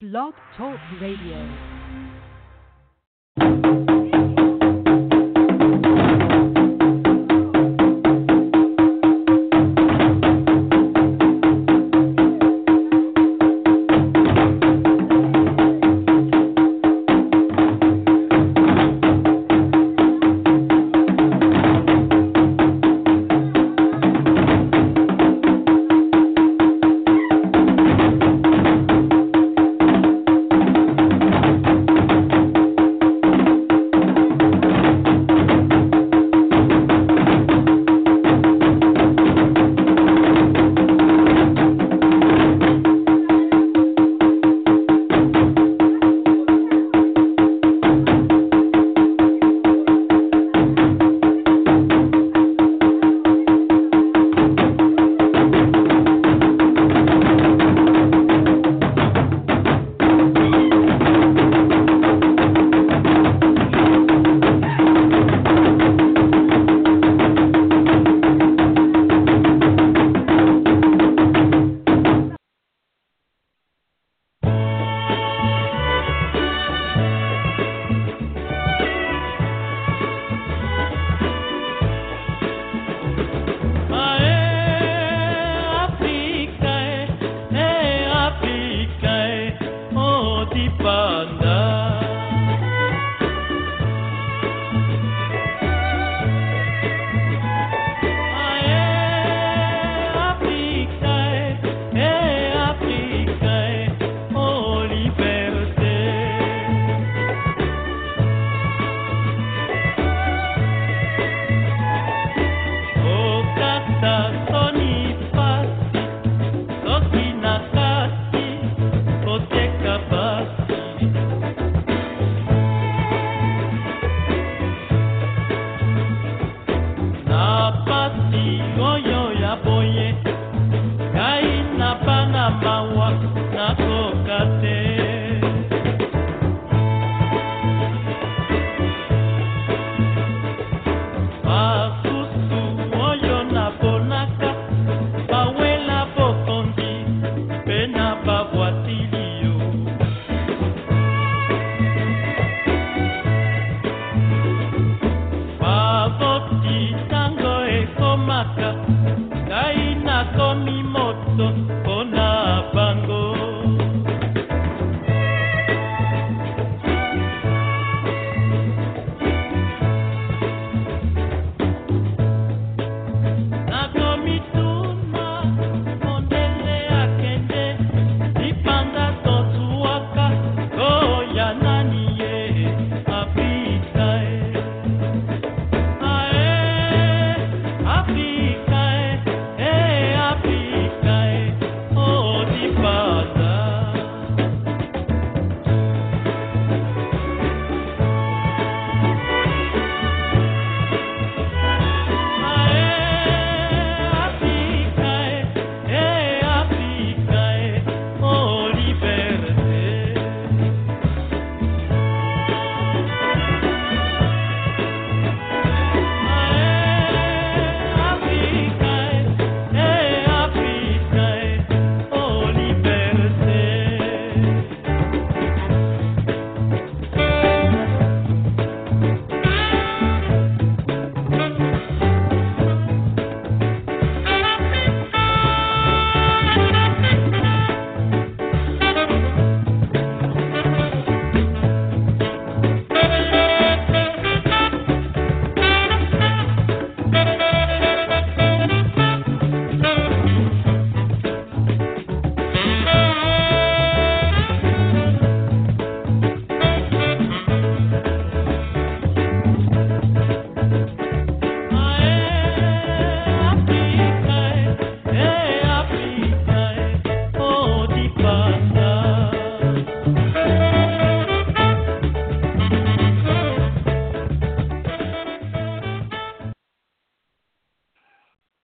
Blog Talk Radio.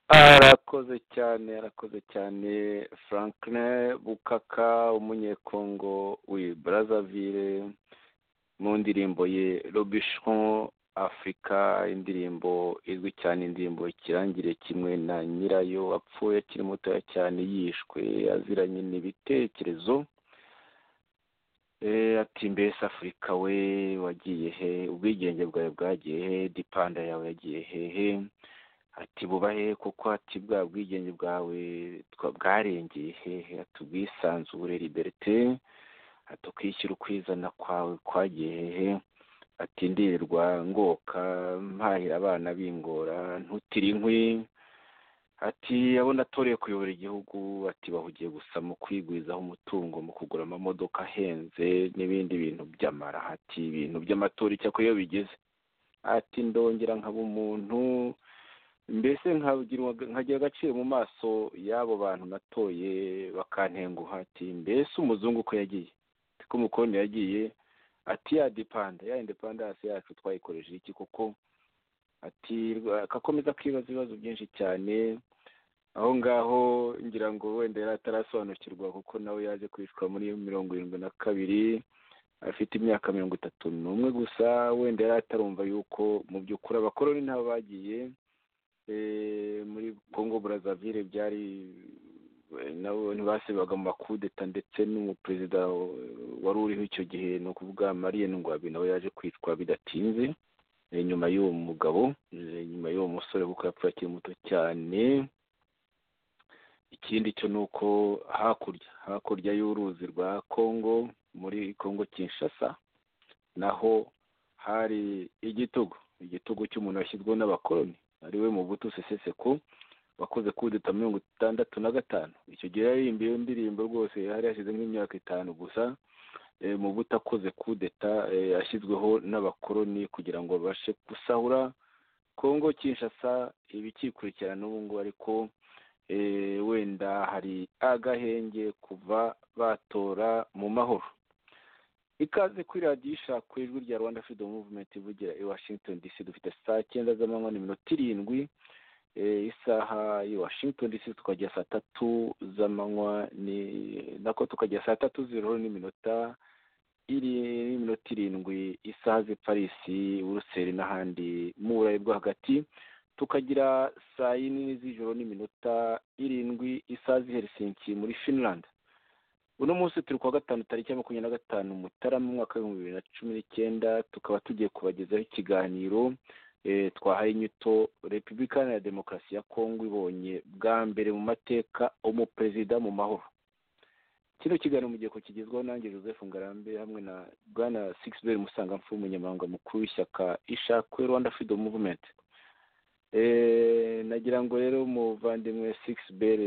arakoze cyane arakoze cyane Franklin bukaka umunyekongo w'i Brazzaville mu ndirimbo ye robishon afurika indirimbo izwi cyane indirimbo ikirangire kimwe na nyirayo apfuye akiri mutoya cyane yishwe aziranye n'ibitekerezo ati mbese afurika we wagiye he ubwigenge bwawe bwagiye he dipanda yawe yagiye hehe ati bubahe kuko ati bwa bwigenge bwawe bwarengeye hehe ati ubwisanzure liberite ati ukwishyira ukwizana kwawe kwagiye hehe ati ndirirwa ngoka mpahira abana bingora ntutire inkwi ati abona atoreye kuyobora igihugu ati bahugiye gusa mu kwigwizaho umutungo mu kugura amamodoka ahenze n'ibindi bintu by'amara ati ibintu by'amatora icyakora iyo bigeze ati ndongera nkaba umuntu mbese nkagira agaciro mu maso y'abo bantu natoye bakantenguha ati mbese umuzungu uko yagiye ko umukondo yagiye ati ya dipanda ya indepandasi yacu twayikoresheje iki kuko ati akakomeza kwibaza ibibazo byinshi cyane aho ngaho ngira ngo wenda yari atarasobanukirwa kuko nawe yaje kwicwa muri mirongo irindwi na kabiri afite imyaka mirongo itatu n'umwe gusa wenda yari atarumva yuko mu by'ukuri abakoroni nabo bagiye muri congo burazavire byari nabo ntibasebaga mu makudeta ndetse n'umuperezida wari uriho icyo gihe ni ukuvuga mariye ngwabi nawe yaje kwicwa bidatinze nyuma y'uwo mugabo nyuma y'uwo musore kuko yapfuye akiri muto cyane ikindi cyo ni uko hakurya hakurya y'uruzi rwa congo muri congo kinshasa naho hari igitugu igitugu cy'umuntu washyizweho n'abakoroni ariwe mubutu seseseko wakoze kudeta mirongo itandatu na gatanu icyo gihe yaririmbiye indirimbo rwose yari yashize nk'imyaka itanu gusa mubutu akoze kudeta yashyizweho n'abakoroni kugira ngo babashe gusahura kongo kinshasa ibikikurikirana n'ubu ngubu ariko wenda hari agahenge kuva batora mu mahoro ikaze kuri radiyo ishakwa ijwi rya rwanda freedom movement ivugira i washington dc dufite saa cyenda z'amanywa n'iminota irindwi isaha i washington dc tukajya saa tatu z'amanywa nako tukajya saa tatu z'ijoro n'iminota iri n'iminota irindwi isaha z'i parisi buruseli n'ahandi mu burayi bwo hagati tukagira saa yine z'ijoro n'iminota irindwi isaha z'i helsinki muri finland uno munsi turi kuwa gatanu tariki ya makumyabiri na gatanu mutarama umwaka w'ibihumbi bibiri na cumi n'icyenda tukaba tugiye kubagezaho ikiganiro twahaye inyito repubulika ya demokarasi ya kongo ibonye bwa mbere mu mateka umuperezida mu mahoro kino kiganiro mugiye kukigezwaho nanjye joseph ngarambe hamwe na bwana sigisiber musangamfu umunyamabanga mukuru w'ishyaka ishakwe rwanda freedom movement nagira ngo rero umuvandimwe sigisiber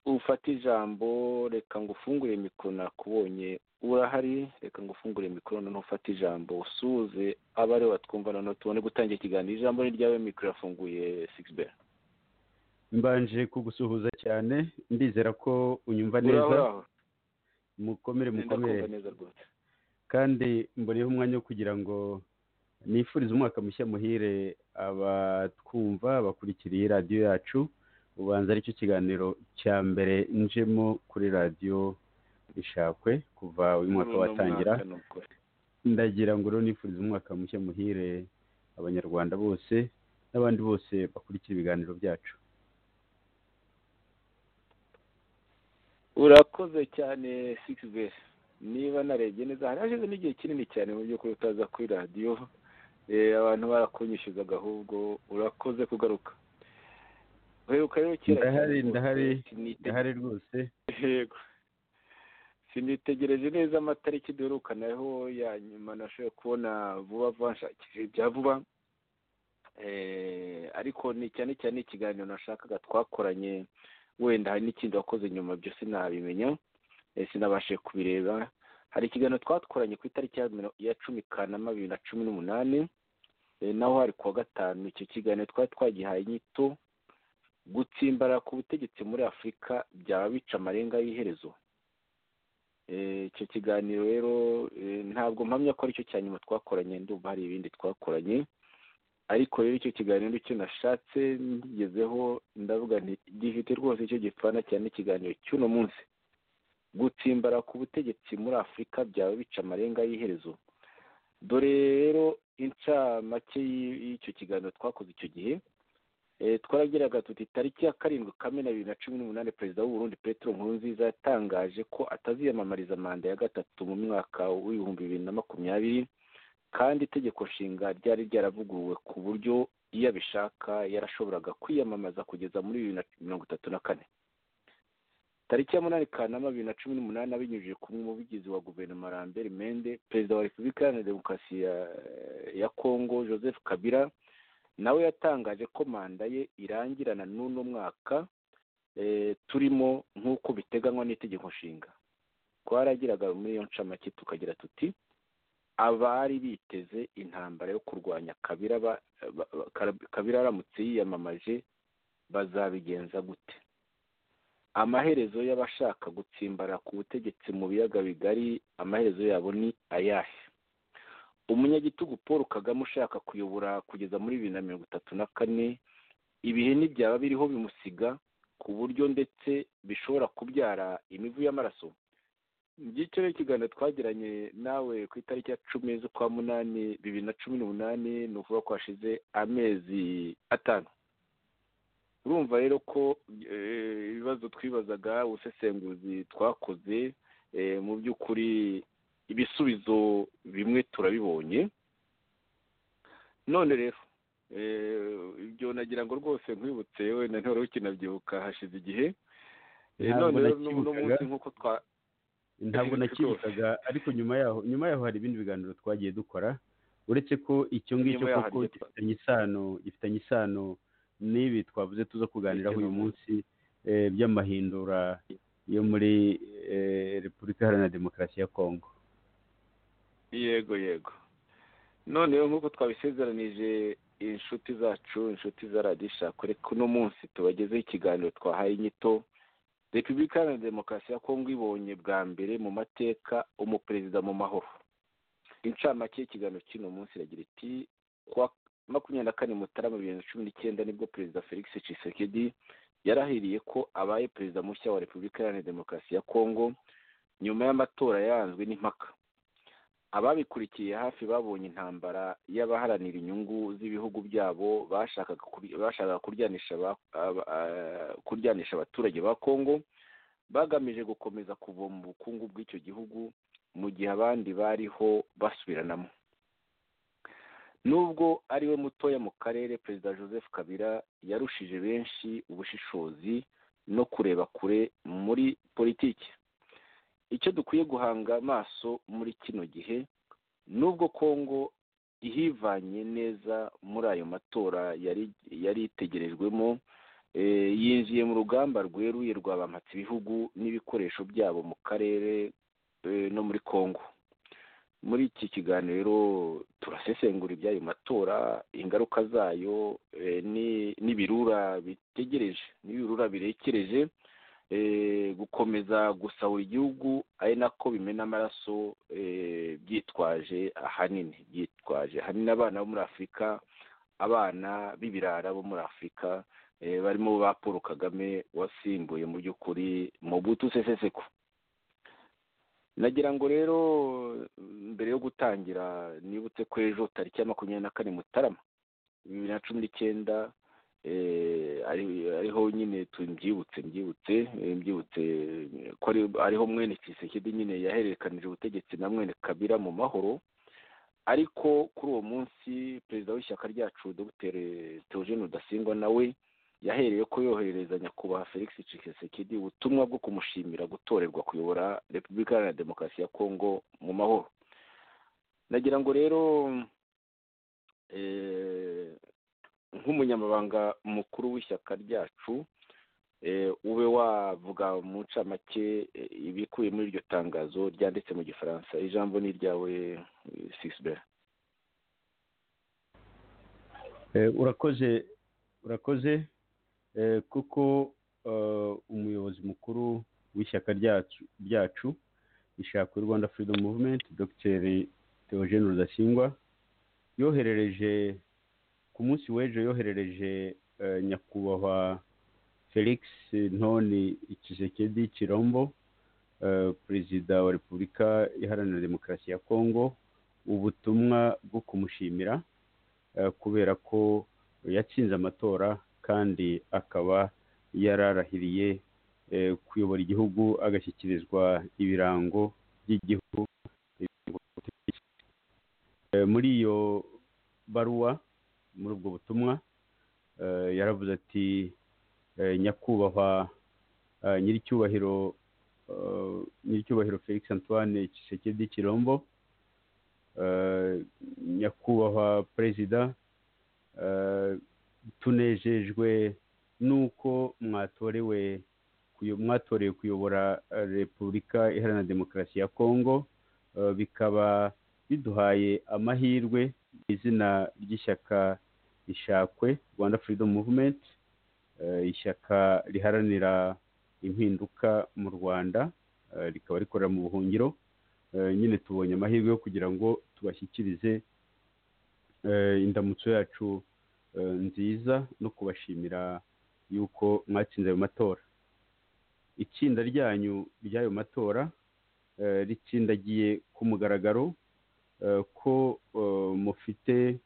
ufata ijambo reka ngo ufungure mikoro nakubonye urahari reka ngo ufungure mikoro noneho ufate ijambo usuhuze abari batwumva noneho tubone gutangira ikiganiro ijambo ni ryawe mikoro irafunguye sigisibe mbanje kugusuhuza cyane ndizera ko unyumva neza mukomere mukomere kandi mboneyeho umwanya wo kugira ngo nifurize umwaka mushya muhire abatwumva bakurikira iyi radiyo yacu ubanza aricyo kiganiro cya mbere njemo kuri radiyo ishakwe kuva uyu mwaka watangira ndagira ngo rero nifurize umwaka mushya muhire abanyarwanda bose n'abandi bose bakurikira ibiganiro byacu urakoze cyane sikisi niba narebye neza hari hashize n'igihe kinini cyane mu by'ukuri utaza kuri radiyo abantu barakunyishyuzaga ahubwo urakoze kugaruka uheruka rero kera ndahari ndahari ndahari rwose yego sinitegereje neza amatariki duherukanaho ya nyuma nashoboye kubona vuba vuba nshakishije ibya vuba ariko ni cyane cyane ikiganiro nashakaga twakoranye wenda hari n'ikindi wakoze nyuma byose nabimenya sinabashe kubireba hari ikiganiro twakoranye ku itariki ya cumi kanama bibiri na cumi n'umunani naho hari kuwa gatanu icyo kiganiro twari twagihaye inyito gutsimbara ku butegetsi muri afurika byaba bica amarenga y'iherezo icyo kiganiro rero ntabwo mpamya ko aricyo cya nyuma twakoranye ndumva hari ibindi twakoranye ariko rero icyo kiganiro icyo nashatse ngezeho ndavuga nti gifite rwose icyo gipfana cyane ikiganiro cy'uno munsi gutsimbara ku butegetsi muri afurika byaba bica amarenga y'iherezo dore rero incamake y'icyo kiganiro twakoze icyo gihe twaragiraga tuti tariki ya karindwi kamena bibiri na cumi n'umunani perezida w'uburundi petero nkurunziza yatangaje ko ataziyamamariza manda ya gatatu mu mwaka w'ibihumbi bibiri na makumyabiri kandi itegeko nshinga ryari ryaravuguruwe ku buryo iyo abishaka yarashoboraga kwiyamamaza kugeza muri bibiri na mirongo itatu na kane tariki ya munani kanama bibiri na cumi n'umunani abinyujije ku muvugizi wa guverinoma rambert mende perezida wa repubulika iharanira demokarasi ya kongo joseph kabila nawe yatangaje ko manda ye irangirana n'uno mwaka turimo nk'uko biteganywa n'itegeko nshinga twaragiraga muri iyo ncamake tukagira tuti abari biteze intambara yo kurwanya kabira aramutse yiyamamaje bazabigenza gute amaherezo y'abashaka gutsimbara ku butegetsi mu biyaga bigari amaherezo yabo ni ayahe umunyagitugu paul kagame ushaka kuyobora kugeza muri bibiri na mirongo itatu na kane ibihe ntibyaba biriho bimusiga ku buryo ndetse bishobora kubyara imivu y'amaraso ngicyo ni ikiganiro twagiranye nawe ku itariki ya cumi z'ukwa munani bibiri na cumi n'umunani ni ukuvuga ko hashize amezi atanu urumva rero ko ibibazo twibazaga ubusesenguzi twakoze mu by'ukuri ibisubizo bimwe turabibonye none rero ibyo nagira ngo rwose nkwibutse yewe na ntore ukinabyibuka hashize igihe none rero n'uno munsi nk'uko twa ntabwo nakibukaga ariko nyuma yaho nyuma yaho hari ibindi biganiro twagiye dukora uretse ko icyo ngicyo koko gifitanye isano gifitanye isano n'ibi twavuze tuza kuganiraho uyu munsi by'amahindura yo muri repubulika iharanira demokarasi ya kongo yego yego none nk'uko twabisezeranije inshuti zacu inshuti za radisha kure kuno munsi tubagezeho ikiganiro twahaye inyito repubulika iharanira demokarasi ya kongo ibonye bwa mbere mu mateka umuperezida mu mahoro incamake y'ikiganiro cy'uno munsi iragira iti kuwa makumyabiri na kane mutarama bibiri na cumi n'icyenda nibwo perezida felix cisekedi yarahiriye ko abaye perezida mushya wa repubulika iharanira demokarasi ya kongo nyuma y'amatora yaranzwe n'impaka ababikurikiye hafi babonye intambara y'abaharanira inyungu z'ibihugu byabo bashakaga kuryanisha abaturage ba kongo bagamije gukomeza kuva mu bukungu bw'icyo gihugu mu gihe abandi bariho basubiranamo nubwo ari we mutoya mu karere perezida joseph kabila yarushije benshi ubushishozi no kureba kure muri politiki icyo dukwiye guhanga amaso muri kino gihe nubwo kongo ihivanye neza muri ayo matora yari itegerejwemo yinjiye mu rugamba rweruye rwabampatse ibihugu n'ibikoresho byabo mu karere no muri kongo muri iki kiganiro turasesengura iby'ayo matora ingaruka zayo n'ibirura bitegereje n'ibirura birekereje gukomeza gusahura igihugu ari nako bimena amaraso byitwaje ahanini byitwaje ahanini abana bo muri afurika abana b'ibirara bo muri afurika barimo ba paul kagame wasimbuye mu by'ukuri mu butu seseseko nagira ngo rero mbere yo gutangira nibutse ko ejo tariki ya makumyabiri na kane mutarama bibiri na cumi n'icyenda ariho nyine mbyibutse mbyibutse mbyibutse ko ariho mwene kisekedi nyine yahererekanije ubutegetsi na mwene kabira mu mahoro ariko kuri uwo munsi perezida w'ishyaka ryacu dr teogene rudasingwa nawe yahereye ko yoherereza nyakubahwa felix cisekedi ubutumwa bwo kumushimira gutorerwa kuyobora repubulika iharanira demokarasi ya kongo mu mahoro nagira ngo rero nk'umunyamabanga mukuru w'ishyaka ryacu ube wavuga mu ncamake ibikubiye muri iryo tangazo ryanditse mu gifaransa ijambo ni iryawe sisibera urakoze urakoze kuko umuyobozi mukuru w'ishyaka ryacu ishaka rwanda freedom movement dr teogene rudasingwa yoherereje ku munsi w'ejo yoherereje nyakubahwa felix ntoni kisekedi kirombo perezida wa repubulika iharanira demokarasi ya kongo ubutumwa bwo kumushimira kubera ko yatsinze amatora kandi akaba yararahiriye kuyobora igihugu agashyikirizwa ibirango by'igihugu muri iyo baruwa muri ubwo butumwa yaravuze ati nyakubahwa nyiricyubahiro nyiricyubahiro felix antoine kisekedi kirombo nyakubahwa perezida tunejejwe n'uko mwatorewe mwatoreye kuyobora repubulika iharanira demokarasi ya kongo bikaba biduhaye amahirwe mu izina ry'ishyaka rishakwe rwanda furidomu muvumenti ishyaka riharanira impinduka mu rwanda rikaba rikorera mu buhungiro nyine tubonye amahirwe yo kugira ngo tubashyikirize indamutso yacu nziza no kubashimira yuko mwatsinze ayo matora itsinda ryanyu ry'ayo matora ritsindagiye ku mugaragaro ko mufite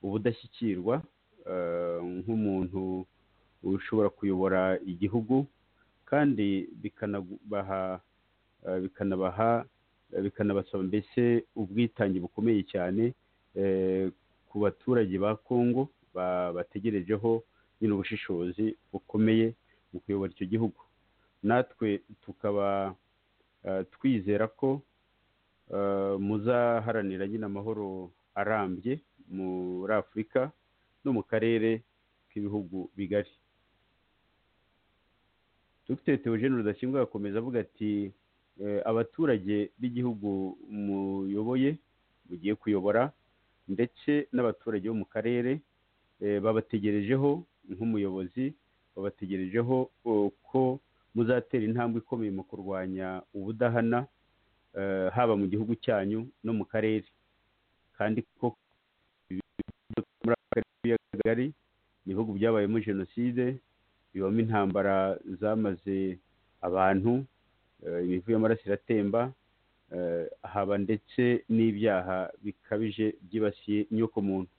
ubudashyikirwa nk'umuntu ushobora kuyobora igihugu kandi bikanabaha bikanabaha bikanabasaba mbese ubwitange bukomeye cyane ku baturage ba kongo bategerejeho nyine ubushishozi bukomeye mu kuyobora icyo gihugu natwe tukaba twizera ko muzaharanira nyine amahoro arambye muri afurika no mu karere k'ibihugu bigari dr teogene rudashyingwa yakomeza avuga ati abaturage b'igihugu muyoboye mugiye kuyobora ndetse n'abaturage bo mu karere babategerejeho nk'umuyobozi babategerejeho ko muzatera intambwe ikomeye mu kurwanya ubudahana haba mu gihugu cyanyu no mu karere kandi ko muri aka kagari ni ibihugu byabayemo jenoside bibamo intambara zamaze abantu imivu y'amaraso iratemba haba ndetse n'ibyaha bikabije byibasiye inyokomuntu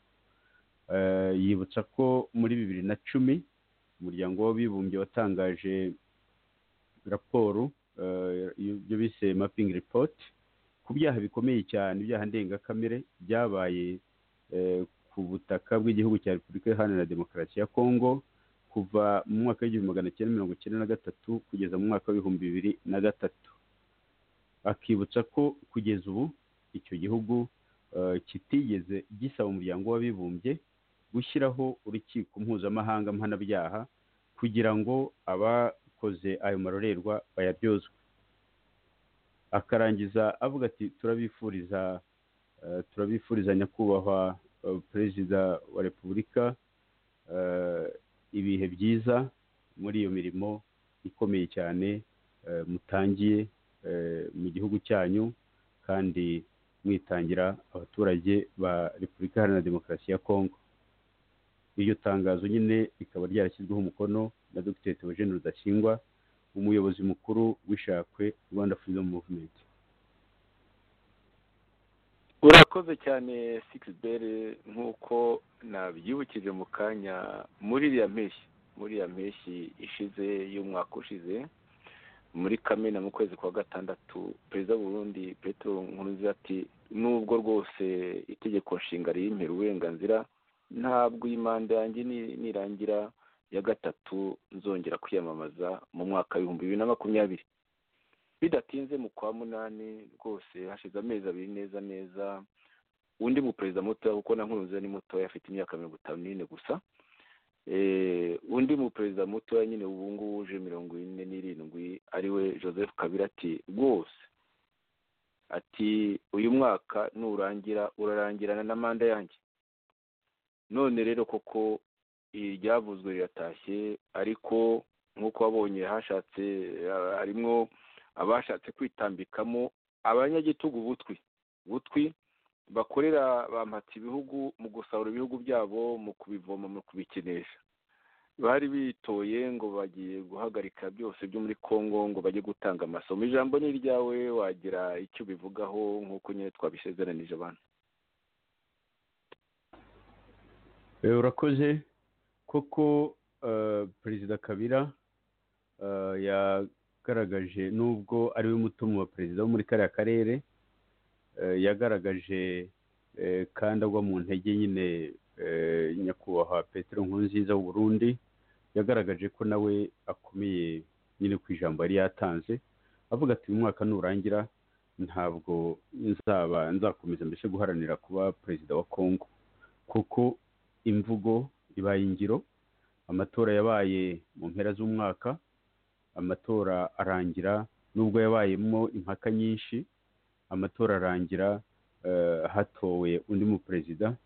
yibutsa ko muri bibiri na cumi umuryango w'abibumbye watangaje raporo ibyo bise mapingi ripoti ku byaha bikomeye cyane ibyaha ndengakamere byabaye ku butaka bw'igihugu cya repubulika iharanira demokarasi ya kongo kuva mu mwaka w'igihumbi magana cyenda mirongo icyenda na gatatu kugeza mu mwaka w'ibihumbi bibiri na gatatu akibutsa ko kugeza ubu icyo gihugu kitigeze gisaba umuryango w'abibumbye gushyiraho urukiko mpuzamahanga mpanabyaha kugira ngo abakoze ayo marorerwa bayabyozwe akarangiza avuga ati turabifuriza turabifuriza nyakubahwa perezida wa repubulika ibihe byiza muri iyo mirimo ikomeye cyane mutangiye mu gihugu cyanyu kandi mwitangira abaturage ba repubulika iharanira demokarasi ya kongo iryo tangazo nyine rikaba ryarashyizweho umukono na dogiteri teogene rudashyingwa umuyobozi mukuru w'ishakwe rwanda freedom movement urakoze cyane sikisibere nk'uko nabyibukije mu kanya muri iriya mpeshyi muri iriya mpeshyi ishize y'umwaka ushize muri kamena mu kwezi kwa gatandatu perezida w'uburundi petro nkurunziza ati nubwo rwose itegeko nshinga riyimpera uburenganzira ntabwo iyi manda yanjye nirangira ya gatatu nzongera kwiyamamaza mu mwaka w'ibihumbi bibiri na makumyabiri bidatinze mu kwa munani rwose hashize amezi abiri neza neza undi muperezida mutoya kuko na nkurunziza ni mutoya afite imyaka mirongo itanu n'ine gusa undi muperezida mutoya nyine ubu ngubu uje mirongo ine n'irindwi ariwe joseph kabira ati rwose ati uyu mwaka nurangira urarangirana na manda yanjye none rero koko iryavuzwe riratashye ariko nk'uko wabonye hashatse harimo abashatse kwitambikamo abanyagitugu butwi butwi bakorera bampatse ibihugu mu gusarura ibihugu byabo mu kubivoma mu kubikinisha bari bitoye ngo bagiye guhagarika byose byo muri congo ngo bajye gutanga amasomo ijambo ni iryawe wagira icyo ubivugaho nk'uko nyine twabisezeranije abantu urakoze koko perezida kabira yagaragaje nubwo ari we mutungo wa perezida wo muri kariya karere yagaragaje kandi agwa mu ntege nyine nyakubahwa petero nkurunziza Burundi yagaragaje ko nawe akomeye nyine ku ijambo yari yatanze avuga ati uyu mwaka nurangira ntabwo nzaba nzakomeza mbese guharanira kuba perezida wa congo kuko imvugo ibaye ingiro amatora yabaye mu mpera z'umwaka amatora arangira nubwo yabayemo impaka nyinshi amatora arangira hatowe undi muperezida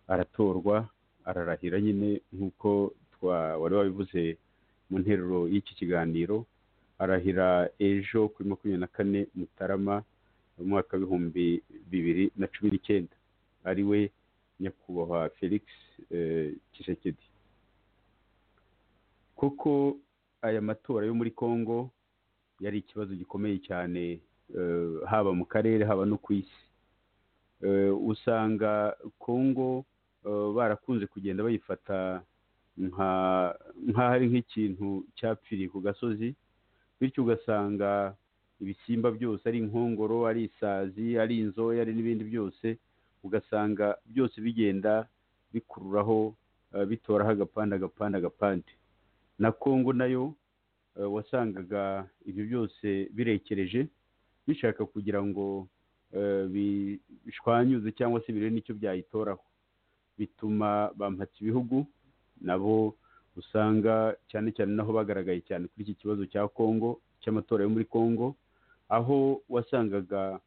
aratorwa ararahira nyine nk'uko wari wabivuze mu nteruro y'iki kiganiro arahira ejo kuri makumyabiri na kane mutarama mu mwaka w'ibihumbi bibiri na cumi n'icyenda ari we nyakubahwa felix kisekedi kuko aya matora yo muri congo yari ikibazo gikomeye cyane haba mu karere haba no ku isi usanga congo barakunze kugenda bayifata nk'aho ari nk'ikintu cyapfiriye ku gasozi bityo ugasanga ibisimba byose ari inkongoro ari isazi ari inzoya ari n'ibindi byose ugasanga byose bigenda bikururaho bitoraho agapande agapande agapande na congo nayo wasangaga ibyo byose birekereje bishaka kugira ngo bishwanyuze cyangwa se birebe n'icyo byayitoraho bituma bampatse ibihugu nabo usanga cyane cyane naho bagaragaye cyane kuri iki kibazo cya congo cy'amatora yo muri congo aho wasangaga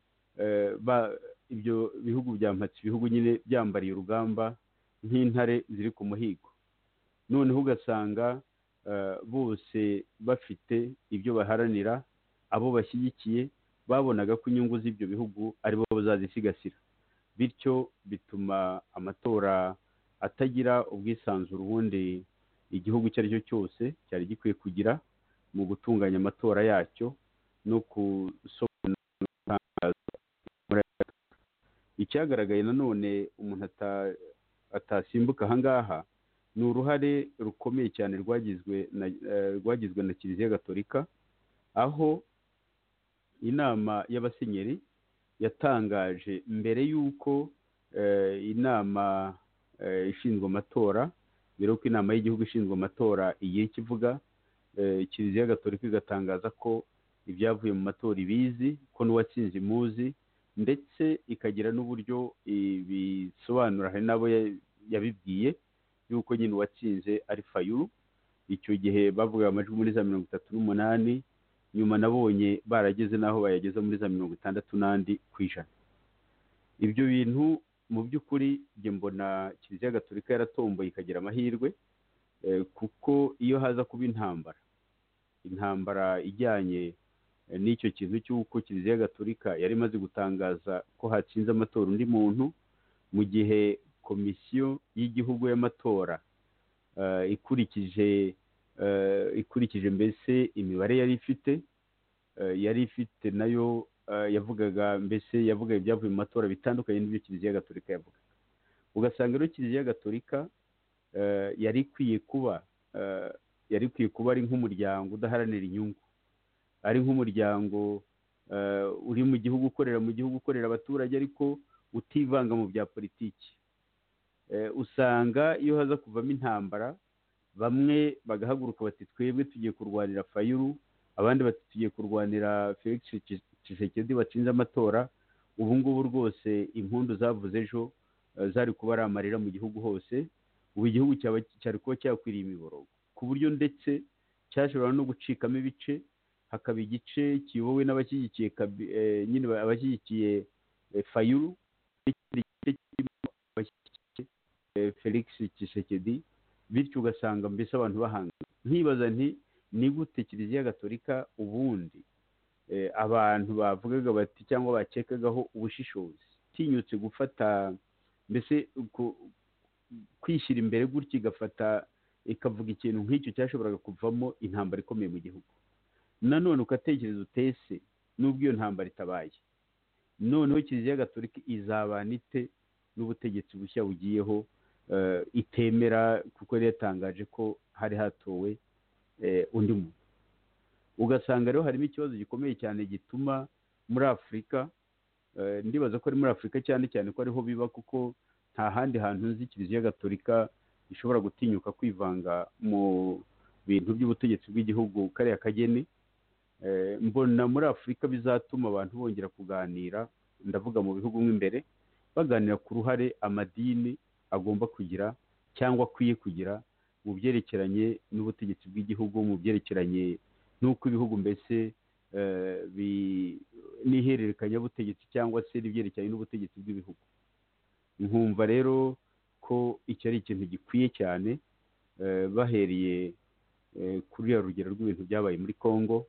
ibyo bihugu mpatse ibihugu nyine byambariye urugamba nk'intare ziri ku muhigo noneho ugasanga bose bafite ibyo baharanira abo bashyigikiye babonaga ko inyungu z'ibyo bihugu aribo bazazisigasira bityo bituma amatora atagira ubwisanzure ubundi igihugu icyo ari cyo cyose cyari gikwiye kugira mu gutunganya amatora yacyo no gusobanura icyagaragaye nanone umuntu atasimbuka ahangaha ni uruhare rukomeye cyane rwagizwe na rwagizwe na kiliziya gatolika aho inama y'abasenyeri yatangaje mbere y'uko inama ishinzwe amatora mbere y'uko inama y'igihugu ishinzwe amatora igihe kivuga kiliziya gatolika igatangaza ko ibyavuye mu matora ibizi ko n'uwatsinze imuzi ndetse ikagira n'uburyo bisobanura hari n'abo yabibwiye y'uko nyine uwatsinze ari fayuru icyo gihe bavuga amajwi muri za mirongo itatu n'umunani nyuma nabonye barageze n'aho bayageza muri za mirongo itandatu n'andi ku ijana ibyo bintu mu by'ukuri njye mbona kiliziya gatolika yaratomboye ikagira amahirwe kuko iyo haza kuba intambara intambara ijyanye n'icyo kintu cy'uko kiliziya gatolika yari imaze gutangaza ko hatsinze amatora undi muntu mu gihe komisiyo y'igihugu y'amatora ikurikije ikurikije mbese imibare yari ifite yari ifite nayo yavugaga mbese yavuga ibyavuye mu matora bitandukanye n'ibyo kiliziya gatolika yavuga ugasanga rero kiliziya gatolika yari ikwiye kuba yari ikwiye kuba ari nk'umuryango udaharanira inyungu ari nk'umuryango uri mu gihugu ukorera mu gihugu ukorera abaturage ariko utivanga mu bya politiki usanga iyo haza kuvamo intambara bamwe bagahaguruka bati twebwe tugiye kurwanira fayuru abandi bati tugiye kurwanira felix Tshisekedi watsinze amatora ubu ngubu rwose impundu zavuze ejo zari kuba ari amarira mu gihugu hose ubu igihugu cyari kuba cyakwiriye imiborogo ku buryo ndetse cyashobora no gucikamo ibice hakaba igice kiyobowe n'abashyigikiye nyine abashyigikiye fayuru n'ikindi gice kirimo abashyigikiye felix Tshisekedi bityo ugasanga mbese abantu bahanganye nkibaza nti ni gute kiliziya gatolika ubundi abantu bavugaga bati cyangwa bakekagaho ubushishozi tinyutse gufata mbese kwishyira imbere gutya igafata ikavuga ikintu nk'icyo cyashoboraga kuvamo intambara ikomeye mu gihugu nanone ugatekereza utese n'ubwo iyo ntambara itabaye noneho kiliziya gatolika izabana ite n'ubutegetsi bushya bugiyeho itemera kuko yari yatangaje ko hari hatowe undi muntu ugasanga rero harimo ikibazo gikomeye cyane gituma muri afurika ndibaza ko ari muri afurika cyane cyane ko ariho biba kuko nta handi hantu nzi kiliziya gatolika ishobora gutinyuka kwivanga mu bintu by'ubutegetsi bw'igihugu kariya kageni mbona muri afurika bizatuma abantu bongera kuganira ndavuga mu bihugu mo imbere baganira ku ruhare amadini agomba kugira cyangwa akwiye kugira mu byerekeranye n'ubutegetsi bw'igihugu mu byerekeranye n'uko ibihugu mbese n'ihererekanyabutegetsi cyangwa se n'ibyerekeranye n'ubutegetsi bw'ibihugu nkumva rero ko iki ari ikintu gikwiye cyane bahereye kuri ya rugero rw'ibintu byabaye muri congo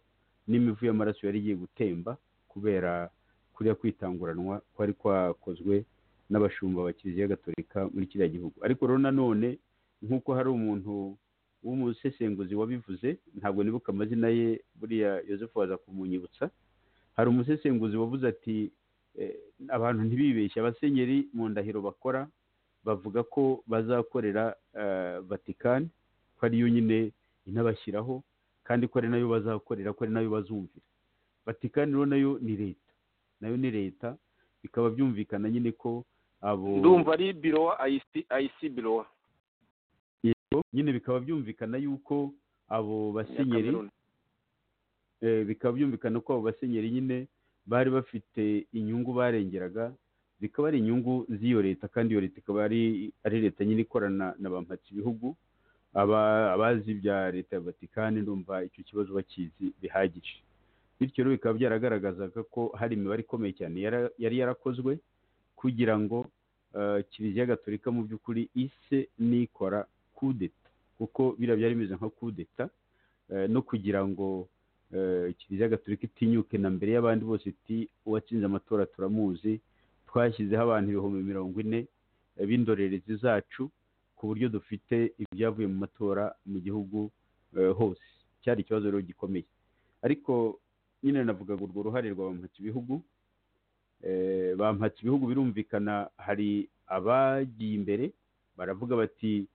n'imivu y'amaraso yari igiye gutemba kubera kuriya kwitanguranwa kwari kwakozwe n'abashumba ba kiliziya gatolika muri kiriya gihugu ariko rero nanone nk'uko hari umuntu w'umusesenguzi wabivuze ntabwo nibuka amazina ye buriya yosefu waza kumunyibutsa hari umusesenguzi wavuze ati abantu ntibibeshye abasenyeri mu ndahiro bakora bavuga ko bazakorera vatikani ko ari yo nyine inabashyiraho kandi ko ari nayo bazakorera ko ari nayo bazumvira vatikani rero nayo ni leta nayo ni leta bikaba byumvikana nyine ko abo ndumva ari birowa ayisi birowa yego nyine bikaba byumvikana yuko abo basenyeri bikaba byumvikana ko abo basenyeri nyine bari bafite inyungu barengeraga zikaba ari inyungu z'iyo leta kandi iyo leta ikaba ari leta nyine ikorana na ba ibihugu abazi ibya leta ya vatikani ndumva icyo kibazo bakizi bihagije bityo rero bikaba byaragaragazaga ko hari imibare ikomeye cyane yari yarakozwe kugira ngo kiliziya gatolika mu by'ukuri ise nikora kudeta kuko biriya byari bimeze nka kudeta no kugira ngo kiliziya gatolika itinyuke na mbere y'abandi bose iti uwatsinze amatora turamuzi twashyizeho abantu ibihumbi mirongo ine b'indorerezi zacu ku buryo dufite ibyavuye mu matora mu gihugu hose cyari ikibazo rero gikomeye ariko nyine navugaga urwo ruhare rwa bampatse ibihugu bampatse ibihugu birumvikana hari abagiye imbere baravuga bati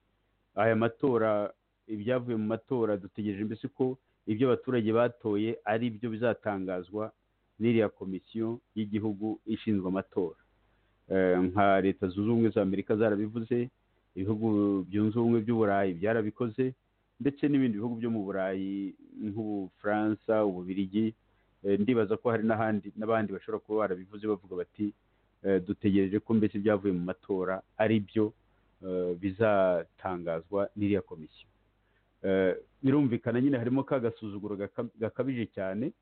aya matora ibyavuye mu matora dutegereje mbese ko ibyo abaturage batoye ari byo bizatangazwa n'iriya komisiyo y'igihugu ishinzwe amatora nka leta zunze ubumwe za amerika zarabivuze ibihugu byunze ubumwe by'uburayi byarabikoze ndetse n'ibindi bihugu byo mu burayi nk'ubufaransa ububirigi ndibaza ko hari n'ahandi n'abandi bashobora kuba barabivuze bavuga bati dutegereje ko mbese ibyavuye mu matora ari byo bizatangazwa n'iriya komisiyo birumvikana nyine harimo ka gasuzuguro gakabije cyane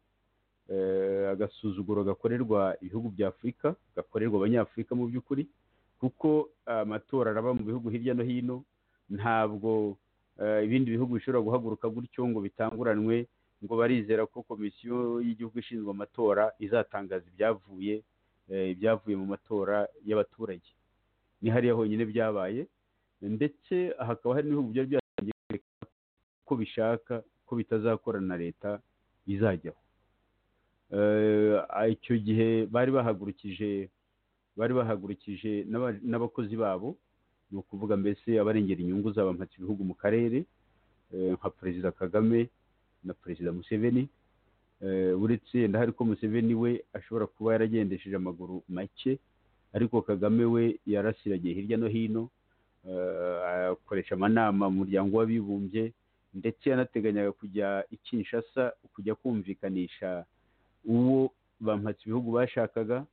agasuzuguro gakorerwa ibihugu bya afurika gakorerwa abanyafurika mu by'ukuri kuko amatora araba mu bihugu hirya no hino ntabwo ibindi bihugu bishobora guhaguruka gutyo ngo bitanguranwe ngo barizera ko komisiyo y'igihugu ishinzwe amatora izatangaza ibyavuye ibyavuye mu matora y'abaturage ni hariya honyine byabaye ndetse hakaba hari n'ibihugu byari byatangiye kwerekana ko bishaka ko bitazakorana na leta bizajyaho icyo gihe bari bahagurukije bari bahagurukije n'abakozi babo ni ukuvuga mbese abarengera inyungu zabampatse ibihugu mu karere nka perezida kagame na perezida museveni uretse ndahari ko museveni we ashobora kuba yaragendesheje amaguru make ariko kagame we yarasiragiye hirya no hino akoresha amanama mu muryango w'abibumbye ndetse yanateganyaga kujya i Kinshasa kujya kumvikanisha uwo bampatse ibihugu bashakaga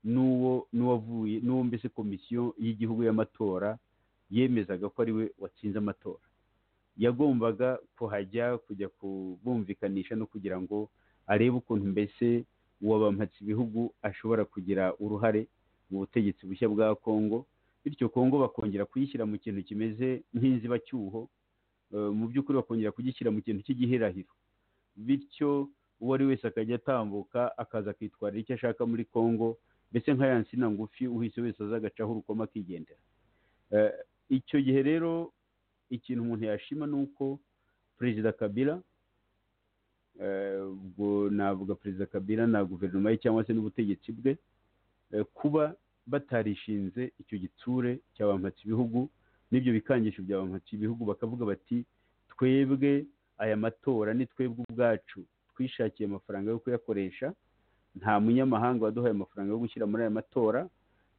n'uwo n'uwavuye n'uwo mbese komisiyo y'igihugu y'amatora yemezaga ko ari we watsinze amatora yagombaga kuhajya kujya kubumvikanisha no kugira ngo arebe ukuntu mbese uwo bampatse ibihugu ashobora kugira uruhare mu butegetsi bushya bwa congo bityo congo bakongera kuyishyira mu kintu kimeze nk'inzibacyuho mu by'ukuri bakongera kugishyira mu kintu cy'igihirahiro bityo uwo ari wese akajya atambuka akaza akitwarira icyo ashaka muri congo mbese nka ya nsina ngufi uhise wese azagacaho urukoma akigendera icyo gihe rero ikintu umuntu yashima ni uko perezida kabila ubwo navuga perezida kabila na guverinoma ye cyangwa se n'ubutegetsi bwe kuba batarishinze icyo gitsure cya bampatse ibihugu n'ibyo bikangisho bya bampatse ibihugu bakavuga bati twebwe aya matora ni twebwe ubwacu twishakiye amafaranga yo kuyakoresha nta munyamahanga waduhaye amafaranga yo gushyira muri aya matora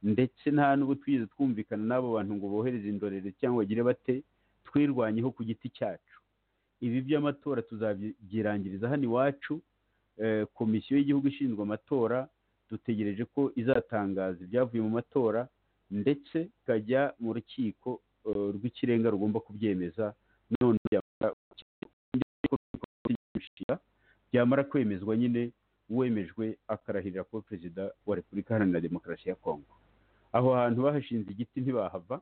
ndetse nta n'ubu twigeze twumvikana n'abo bantu ngo bohereze indorerezi cyangwa bagire bate twirwanyeho ku giti cyacu ibi by'amatora tuzabyirangiriza hano iwacu komisiyo y'igihugu ishinzwe amatora dutegereje ko izatangaza ibyavuye mu matora ndetse ikajya mu rukiko rw'ikirenga rugomba kubyemeza none byamara kwemezwa nyine wemejwe akarahirira kuba perezida wa repubulika iharanira demokarasi ya kongo aho hantu bahashinze igiti ntibahava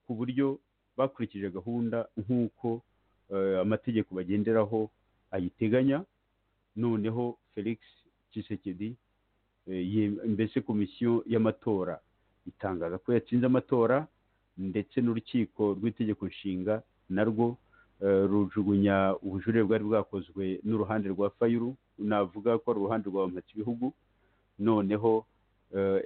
ku buryo bakurikije gahunda nk'uko amategeko bagenderaho ayiteganya noneho felix Tshisekedi mbese komisiyo y'amatora itangaza ko yatsinze amatora ndetse n'urukiko rw'itegeko nshinga narwo rujugunya ubujurire bwari bwakozwe n'uruhande rwa fayuru navuga ko ari uruhande rwa mpatse ibihugu noneho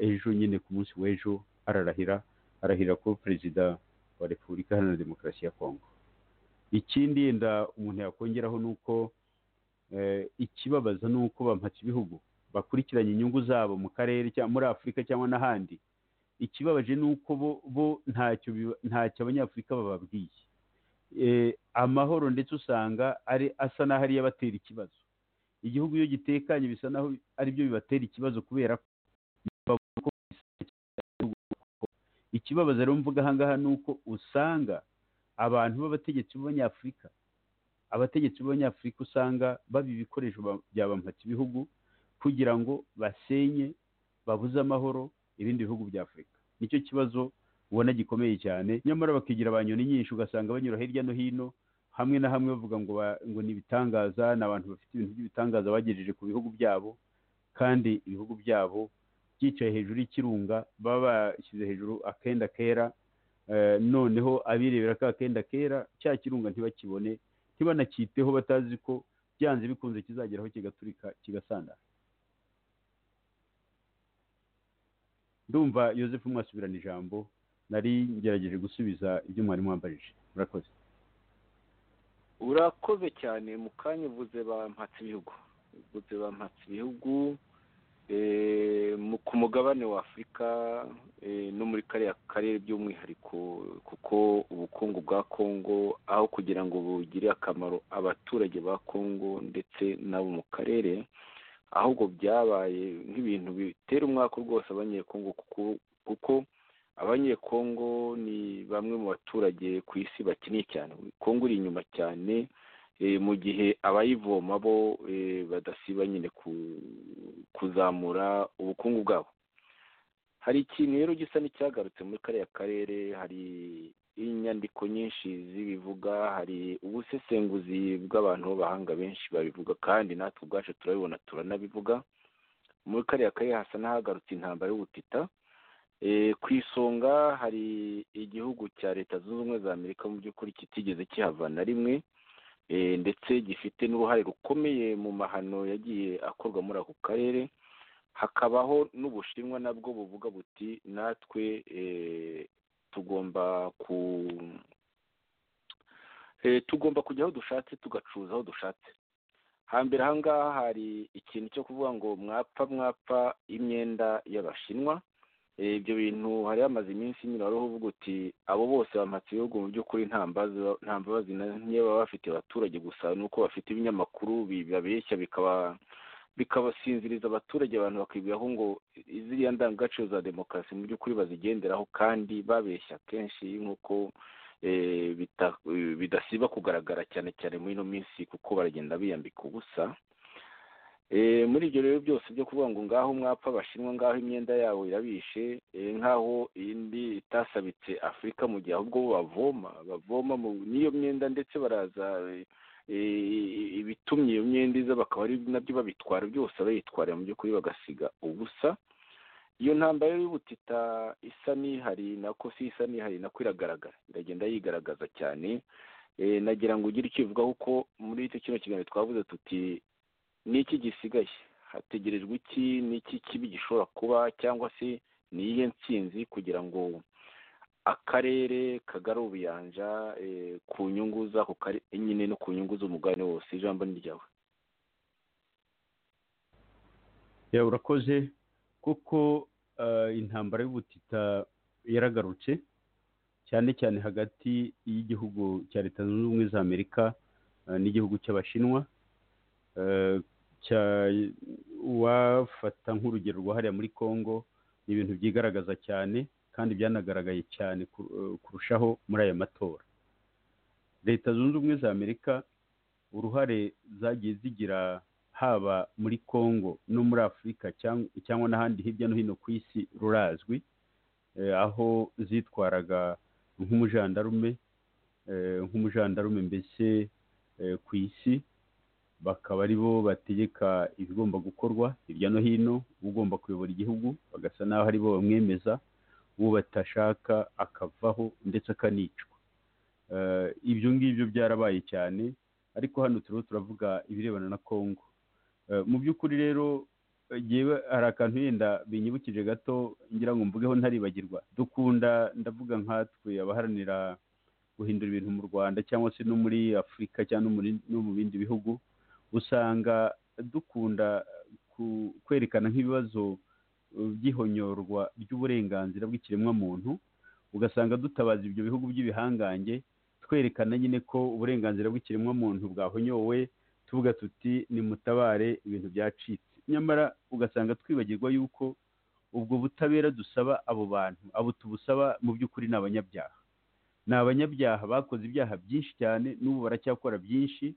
ejo nyine ku munsi w'ejo ararahira arahira ko perezida wa repubulika iharanira demokarasi ya kongo ikindi yenda umuntu yakongeraho ni uko ikibabaza ni uko bampatse ibihugu bakurikiranye inyungu zabo mu karere muri afurika cyangwa n'ahandi ikibabaje ni uko bo ntacyo abanyafurika bababwiye amahoro ndetse usanga ari asa n'aho ari abatera ikibazo igihugu iyo gitekanye bisa n'aho ari byo bibatera ikibazo kubera ko ikibabaza rero mvuga aha ngaha ni uko usanga abantu b'abategetsi b'abanyafurika abategetsi b'abanyafurika usanga baba ibikoresho bya bampatse ibihugu kugira ngo basenye babuze amahoro ibindi bihugu bya afurika nicyo kibazo ubona gikomeye cyane nyamara bakigira ba nyoni nyinshi ugasanga banyura hirya no hino hamwe na hamwe bavuga ngo ngo ni ibitangaza ni abantu bafite ibintu by'ibitangaza bagejeje ku bihugu byabo kandi ibihugu byabo byicaye hejuru y'ikirunga baba bashyize hejuru akenda kera noneho abirebera ka kenda kera cya kirunga ntibakibone ntibanacyiteho batazi ko byanze bikunze kizageraho kigaturika kigasandara ndumva yosefu mwasubirana ijambo nari ngerageje gusubiza ibyo mwari mwambajije murakoze urakoze cyane mu kanya uvuze bampatse ibihugu uvuze bampatse ibihugu ku mugabane wa afurika no muri kariya karere by'umwihariko kuko ubukungu bwa kongo aho kugira ngo bugire akamaro abaturage ba kongo ndetse n'abo mu karere ahubwo byabaye nk'ibintu bitera umwaka rwose abanyekongo kuko abanyekongo ni bamwe mu baturage ku isi bakeneye cyane kongo iri inyuma cyane mu gihe abayivoma bo badasiba nyine kuzamura ubukungu bwabo hari ikintu rero gisa n'icyagarutse muri kariya karere hari inyandiko nyinshi zibivuga hari ubusesenguzi bw'abantu b'abahanga benshi babivuga kandi natwe ubwacu turabibona turanabivuga muri kariya karere hasa n'ahagarutse intambara y'ubutita ku isonga hari igihugu cya leta zunze ubumwe za amerika mu by'ukuri kitigeze kihavana rimwe ndetse gifite n'uruhare rukomeye mu mahano yagiye akorwa muri ako karere hakabaho n'ubushinwa nabwo buvuga buti natwe tugomba ku tugomba kujya aho dushatse tugacuruza aho dushatse hambere aha ngaha hari ikintu cyo kuvuga ngo mwapfa mwapfa imyenda y'abashinwa ibyo bintu hari hamaze iminsi nyine wari uvuga uti abo bose bamatse ibihugu mu by'ukuri nta mbabazi nke baba bafite abaturage gusa ni uko bafite ibinyamakuru bibabeshya bikaba bikabasinziriza abaturage abantu bakibwiraho ngo ziriya ndangagaciro za demokarasi mu by'ukuri bazigenderaho kandi babeshya kenshi nk'uko bidasiba kugaragara cyane cyane muri ino minsi kuko baragenda biyambika ubusa muri ibyo rero byose byo kuvuga ngo ngaho mwapfa abashinwa ngaho imyenda yabo irabishe nk'aho indi itasabitse afurika mu gihe ahubwo bo bavoma bavoma n'iyo myenda ndetse baraza ibitumye iyo myenda iza bakaba ari nabyo babitwara byose bayitwara mu by'ukuri bagasiga ubusa iyo ntambaro y'ubutita isa n'ihari nako si isa n'ihari nako iragaragara iragenda yigaragaza cyane nagira ngo ugire icyo ubivugaho kuko muri icyo kino kiganiro twavuze tuti n'iki gisigaye hategerejwe iki n'iki kibi gishobora kuba cyangwa se ni iyihe nsinzi kugira ngo akarere kagara ubuyanja ku nyungu z'ako karere nyine no ku nyungu z'umugabane wose ijambo ni ryawe yawe urakoze kuko intambara y'ubutita yaragarutse cyane cyane hagati y'igihugu cya leta zunze ubumwe za amerika n'igihugu cy'abashinwa wafata nk'urugero rwa hariya muri congo ni ibintu byigaragaza cyane kandi byanagaragaye cyane kurushaho muri aya matora leta zunze ubumwe za amerika uruhare zagiye zigira haba muri congo no muri afurika cyangwa n'ahandi hirya no hino ku isi rurazwi aho zitwaraga nk'umujandarume nk'umujandarume mbese ku isi bakaba ari bo bategeka ibigomba gukorwa hirya no hino ugomba kuyobora igihugu bagasa n'aho ari bo bamwemeza uwo batashaka akavaho ndetse akanicwa ibyo ngibyo byarabaye cyane ariko hano turiho turavuga ibirebana na congo mu by'ukuri rero hari akantu yenda binyibukije gato ngira ngo mvugeho ntaribagirwa dukunda ndavuga nkatwe abaharanira guhindura ibintu mu rwanda cyangwa se no muri afurika cyangwa no mu bindi bihugu usanga dukunda kwerekana nk'ibibazo by'ihonyorwa ry'uburenganzira bw'ikiremwamuntu ugasanga dutabaza ibyo bihugu by'ibihangange twerekana nyine ko uburenganzira bw'ikiremwamuntu bwahonyowe tuvuga tuti nimutabare ibintu byacitse nyamara ugasanga twibagirwa yuko ubwo butabera dusaba abo bantu abo tubusaba mu by'ukuri ni abanyabyaha ni abanyabyaha bakoze ibyaha byinshi cyane n'ubu baracyakora byinshi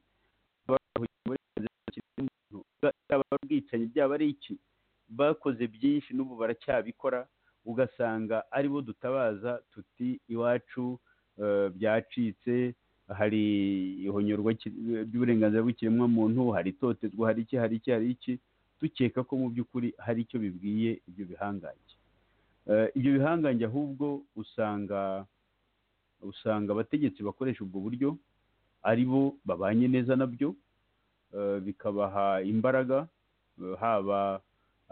byaba ari ubwicanyi byaba ari iki bakoze byinshi n'ubu baracyabikora ugasanga aribo dutabaza tuti iwacu byacitse hari ihonyorwa ry'uburenganzira bw'ikiremwamuntu hari itoterwa hari iki hari iki hari iki dukeka ko mu by'ukuri hari icyo bibwiye ibyo bihangange ibyo bihangange ahubwo usanga usanga abategetsi bakoresha ubwo buryo ari bo babanye neza nabyo bikabaha imbaraga haba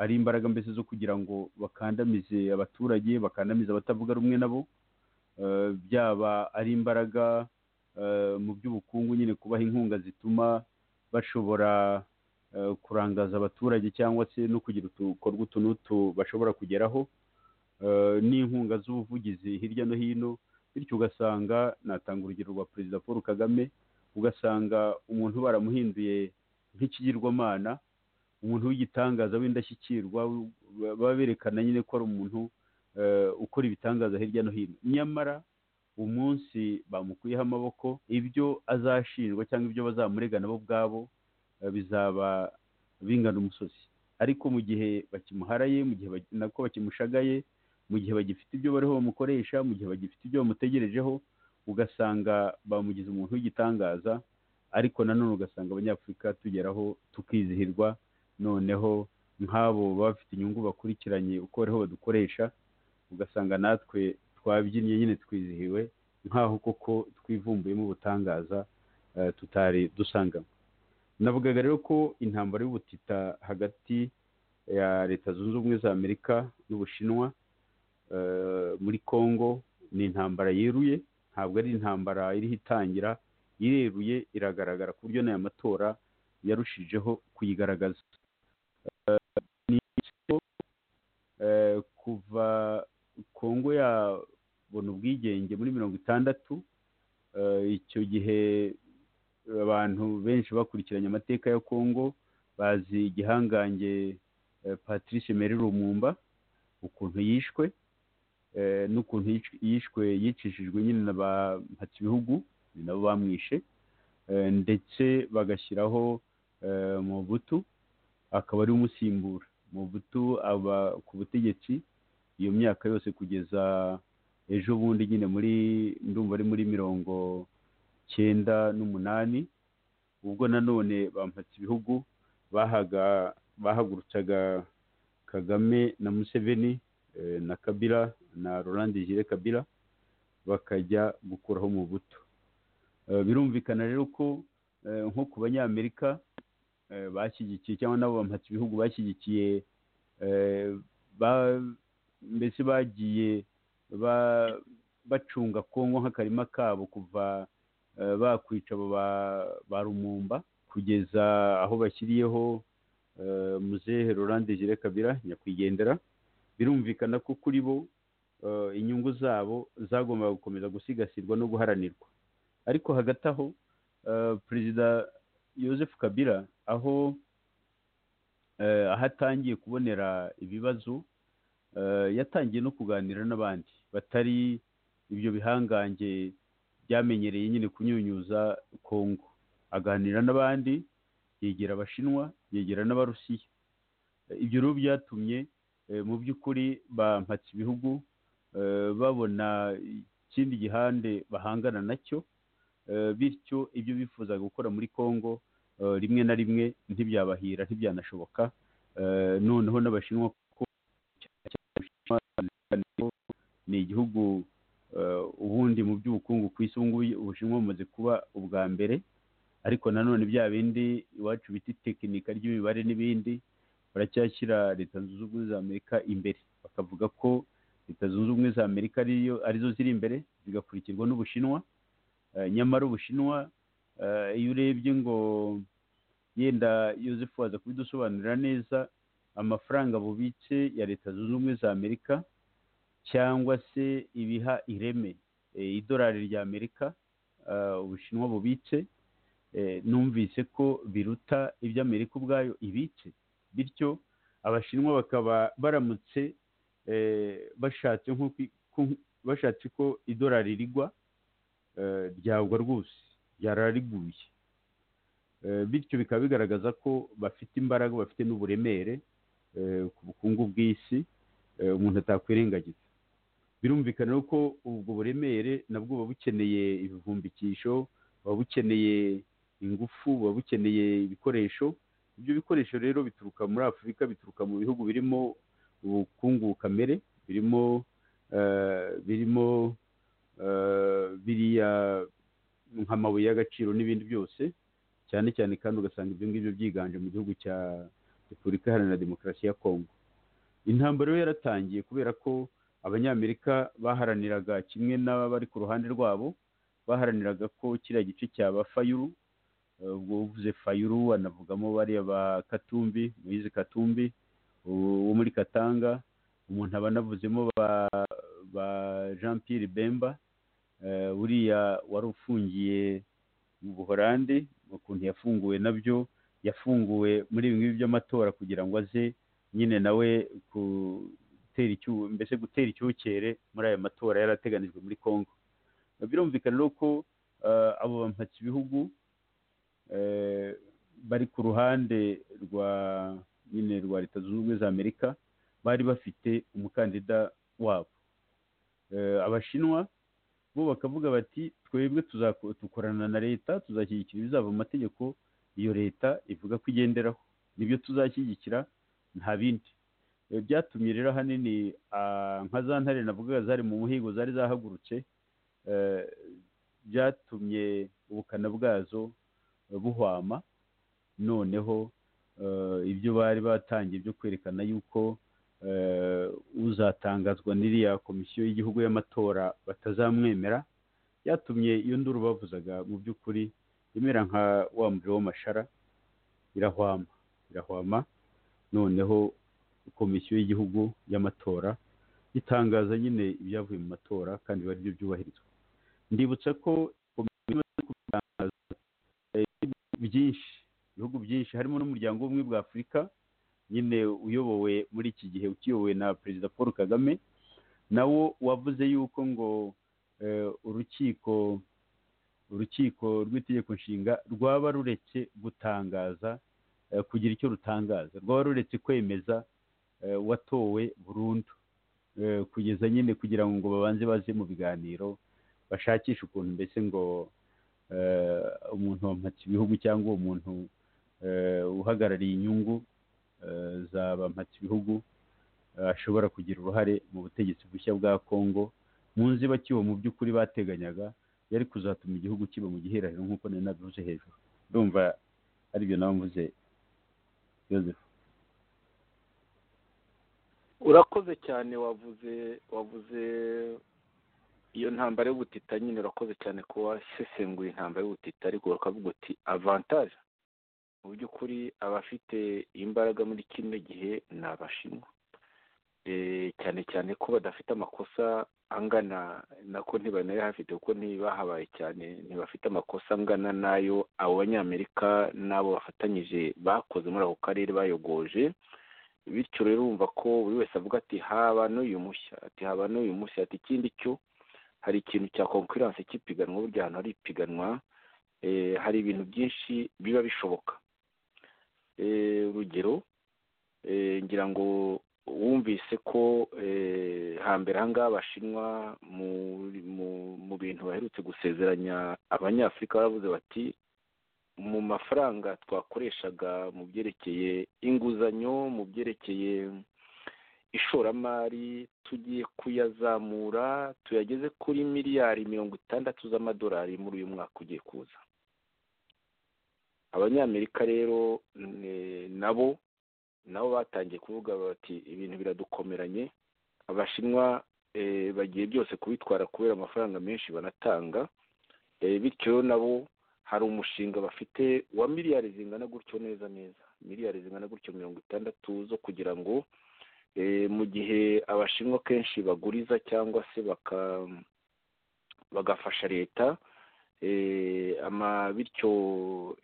ari imbaraga mbese zo kugira ngo bakandamize abaturage bakandamize abatavuga rumwe nabo byaba ari imbaraga mu by'ubukungu nyine kubaha inkunga zituma bashobora kurangaza abaturage cyangwa se no kugira utukorwa utu n'utu bashobora kugeraho n'inkunga z'ubuvugizi hirya no hino bityo ugasanga natanga urugero rwa perezida paul kagame ugasanga umuntu baramuhinduye nk'ikigirwamana umuntu w'igitangaza w'indashyikirwa baba berekana nyine ko ari umuntu ukora ibitangaza hirya no hino nyamara umunsi bamukuyeho amaboko ibyo azashinjwa cyangwa ibyo bazamurega nabo ubwabo bizaba bingana umusozi ariko mu gihe bakimuharaye mu gihe nako bakimushagaye mu gihe bagifite ibyo bariho bamukoresha mu gihe bagifite ibyo bamutegerejeho ugasanga bamugize umuntu w'igitangaza ariko nanone ugasanga abanyafurika tugeraho tukizihirwa noneho nk'abo bafite inyungu bakurikiranye uko bariho badukoresha ugasanga natwe twabyinnye nyine twizihiwe nk'aho koko twivumbuyemo ubutangaza tutari dusanganywe navugaga rero ko intambara y'ubutita hagati ya leta zunze ubumwe za amerika n'ubushinwa muri congo ni intambara yeruye ntabwo ari intambara iriho itangira ireruye iragaragara ku buryo n'aya matora yarushijeho kuyigaragaza kuva kongo yabona ubwigenge muri mirongo itandatu icyo gihe abantu benshi bakurikiranye amateka ya kongo bazi igihangange patrice meri rumumba ukuntu yishwe n'ukuntu yishwe yicishijwe nyine na ba mpatsibihugu ni nabo bamwishe ndetse bagashyiraho mubutu akaba ari umusimbura mubutu aba ku butegetsi iyo myaka yose kugeza ejo bundi nyine muri ndumva ari muri mirongo cyenda n'umunani ubwo nanone bampatse ibihugu bahaga bahagurutsaga kagame na museveni na kabira na Roland Jire kabira bakajya gukuraho mu buto birumvikana rero ko nko ku banyamerika bashyigikiye cyangwa nabo bampatse ibihugu bashyigikiye mbese bagiye bacunga kongo nk'akarima kabo kuva bakwica abo ba rumumba kugeza aho bashyiriyeho muzehe rolande jire kabira nyakwigendera birumvikana ko kuri bo inyungu zabo zagombaga gukomeza gusigasirwa no guharanirwa ariko hagati aho perezida Joseph kabira aho ahatangiye kubonera ibibazo yatangiye no kuganira n'abandi batari ibyo bihangange byamenyereye nyine kunyunyuza kongo aganira n'abandi yegera abashinwa yegera n'abarusiya ibyo rero byatumye mu by'ukuri bampatse ibihugu babona ikindi gihande bahangana nacyo bityo ibyo bifuzaga gukora muri kongo rimwe na rimwe ntibyabahira ntibyanashoboka noneho n'abashinwa ni igihugu ubundi mu by'ubukungu ku isi ngubu ubushinwa bumaze kuba ubwa mbere ariko nanone bya bindi iwacu bita tekinika ry'imibare n'ibindi baracyashyira leta zunze ubumwe za amerika imbere bakavuga ko leta zunze ubumwe za amerika arizo ziri imbere zigakurikirwa n'ubushinwa nyamara ubushinwa iyo urebye ngo yenda yosefu waza kubidusobanurira neza amafaranga bubitse ya leta zunze ubumwe za amerika cyangwa se ibiha ireme idolari rya amerika ubushinwa bubitse numvise ko biruta ibyo amerika ubwayo ibitse bityo abashinwa bakaba baramutse bashatse ko idolari rigwa ryagwa rwose ryarariguye bityo bikaba bigaragaza ko bafite imbaraga bafite n'uburemere ku bukungu bw'isi umuntu atakwirengagiza birumvikana ko ubwo buremere nabwo buba bukeneye ibivumbikisho buba bukeneye ingufu buba bukeneye ibikoresho ibyo bikoresho rero bituruka muri afurika bituruka mu bihugu birimo ubukungu kamere birimo birimo biriya nk'amabuye y'agaciro n'ibindi byose cyane cyane kandi ugasanga ibyo ngibyo byiganje mu gihugu cya repubulika iharanira demokarasi ya kongo intambara yo yaratangiye kubera ko abanyamerika baharaniraga kimwe n'abari ku ruhande rwabo baharaniraga ko kiriya gice cyaba fayuru ubwo uvuze fayuru anavugamo bariya ba katumbi muyizi katumbi wo muri katanga umuntu aba anavuzemo ba jean Pierre bemba uriya wari ufungiye mu buhorandi ukuntu yafunguwe nabyo yafunguwe muri ibi ngibi by'amatora kugira ngo aze nyine nawe gutera icyuho mbese gutera icyukere muri aya matora yari ateganijwe muri congo birumvikana rero ko abo bampatse ibihugu bari ku ruhande rwa nyine rwa leta zunze ubumwe za amerika bari bafite umukandida wabo abashinwa bo bakavuga bati twebwe tuzakorana na leta tuzashyigikira ibizava mu mategeko iyo leta ivuga ko igenderaho nibyo tuzashyigikira nta bindi byatumye rero ahanini nka za ntare navugaga zari mu muhigo zari zahagurutse byatumye ubukana bwazo buhwama noneho ibyo bari batangiye byo kwerekana yuko uzatangazwa n'iriya komisiyo y'igihugu y'amatora batazamwemera byatumye iyo nduru bavuzaga mu by'ukuri imera nka wa muriro w'amashara irahwama irahwama noneho komisiyo y'igihugu y'amatora itangaza nyine ibyavuye mu matora kandi biba byo byubahirizwa ndibutsa ko byinshi ibihugu byinshi harimo n'umuryango w'ubumwe bwa afurika nyine uyobowe muri iki gihe ukiyobowe na perezida paul kagame nawo wavuze yuko ngo urukiko urukiko rw'itegeko nshinga rwaba ruretse gutangaza kugira icyo rutangaza rwaba ruretse kwemeza watowe burundu kugeza nyine kugira ngo babanze baze mu biganiro bashakishe ukuntu mbese ngo umuntu wampatse ibihugu cyangwa uwo muntu uhagarariye inyungu za bampatse ibihugu ashobora kugira uruhare mu butegetsi bushya bwa kongo mu nzibacyuho mu by'ukuri bateganyaga yari kuzatuma igihugu kiba mu giherahiro nk'uko nari nabivuze hejuru ndumva aribyo nawe mvuze yosefu urakoze cyane wavuze wavuze iyo ntambara y'ubutita nyine urakoze cyane ko wasesenguye intambara y'ubutita ariko bakavuga uti avantaje mu by'ukuri abafite imbaraga muri kino gihe ni abashinwa cyane cyane ko badafite amakosa angana nako ntibanayo hafite kuko ntibahabaye cyane ntibafite amakosa angana n'ayo abo banyamerika n'abo bafatanyije bakoze muri ako karere bayogoje bityo rero urumva ko buri wese avuga ati haba n'uyu mushya ati haba n'uyu mushya ati ikindi cyo hari ikintu cya konkuranse cy'ipiganwa burya ahantu hari ipiganwa hari ibintu byinshi biba bishoboka urugero ngira ngo wumvise ko hambere aha ngaha abashinwa mu bintu baherutse gusezeranya abanyafurika baravuze bati mu mafaranga twakoreshaga mu byerekeye inguzanyo mu byerekeye ishoramari tugiye kuyazamura tuyageze kuri miliyari mirongo itandatu z'amadolari muri uyu mwaka ugiye kuza abanyamerika rero nabo nabo batangiye kuvuga bati ibintu biradukomeranye abashinwa bagiye byose kubitwara kubera amafaranga menshi banatanga bityo nabo hari umushinga bafite wa miliyari zingana gutyo neza neza miliyari zingana gutyo mirongo itandatu zo kugira ngo mu gihe abashinwa kenshi baguriza cyangwa se bagafasha leta bityo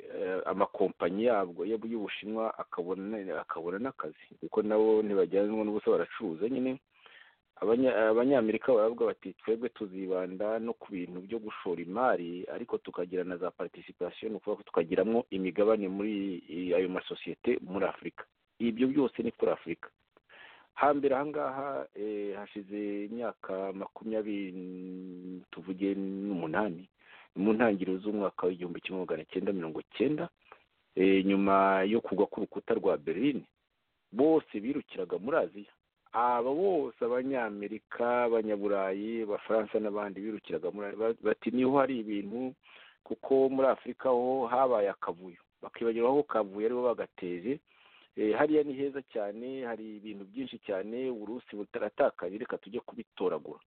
amakompanyi yabwo y'ubushinwa akabona n'akazi kuko nabo ntibajyanwa n'ubusa baracuruza nyine abanyamerika baravuga bati twebwe tuzibanda no ku bintu byo gushora imari ariko tukagira na za participation ni ukuvuga ko tukagiramo imigabane muri ayo masosiyete muri afurika ibyo byose ni kuri afurika hambere aha ngaha hashize imyaka makumyabiri tuvuge n'umunani mu ntangiriro z'umwaka w'igihumbi kimwe magana cyenda mirongo cyenda nyuma yo kugwa k'urukuta rwa berlin bose birukiraga muri aziya aba bose abanyamerika abanyaburayi abafaransa n'abandi birukiraga bati niho hari ibintu kuko muri afurika ho habaye akavuyo bakibagirwa aho kavuye aribo bagateje hariya ni heza cyane hari ibintu byinshi cyane uburusi butaratakaye reka tujye kubitoragura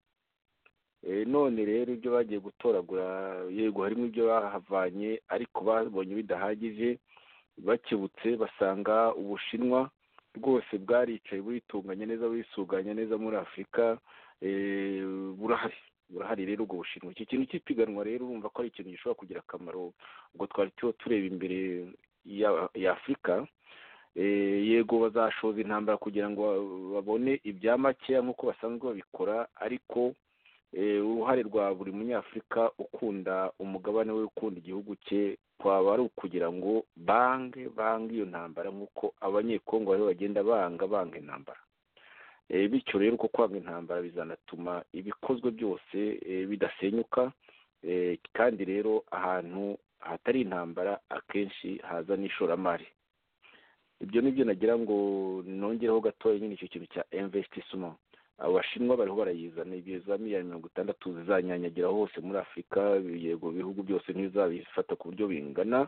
none rero ibyo bagiye gutoragura yego harimo ibyo bahavanye ariko babonye bidahagije bakibutse basanga ubushinwa rwose bwaricaye buritunganya neza burisuganya neza muri afurika burahari burahari rero ubwo bushinwa iki kintu cy'ipiganwa rero urumva ko ari ikintu gishobora kugira akamaro ubwo twari turiho tureba imbere ya afurika yego bazashoza intambara kugira ngo babone ibya makeya nk'uko basanzwe babikora ariko uruhare rwa buri munyafurika ukunda umugabane we ukunda igihugu cye kwaba ari ukugira ngo bange bange iyo ntambara nk'uko abanyekongo bariho bagenda banga banga intambara bityo rero uko kwanga intambara bizanatuma ibikozwe byose bidasenyuka kandi rero ahantu hatari intambara akenshi haza n'ishoramari ibyo nibyo nagira ngo nongereho gatoya nyine icyo kintu cya investissement abashinwa bariho barayizana ibyo za miliyari mirongo itandatu zizanyanyagira hose muri afurika yego ibihugu byose ntibizabifata ku buryo bingana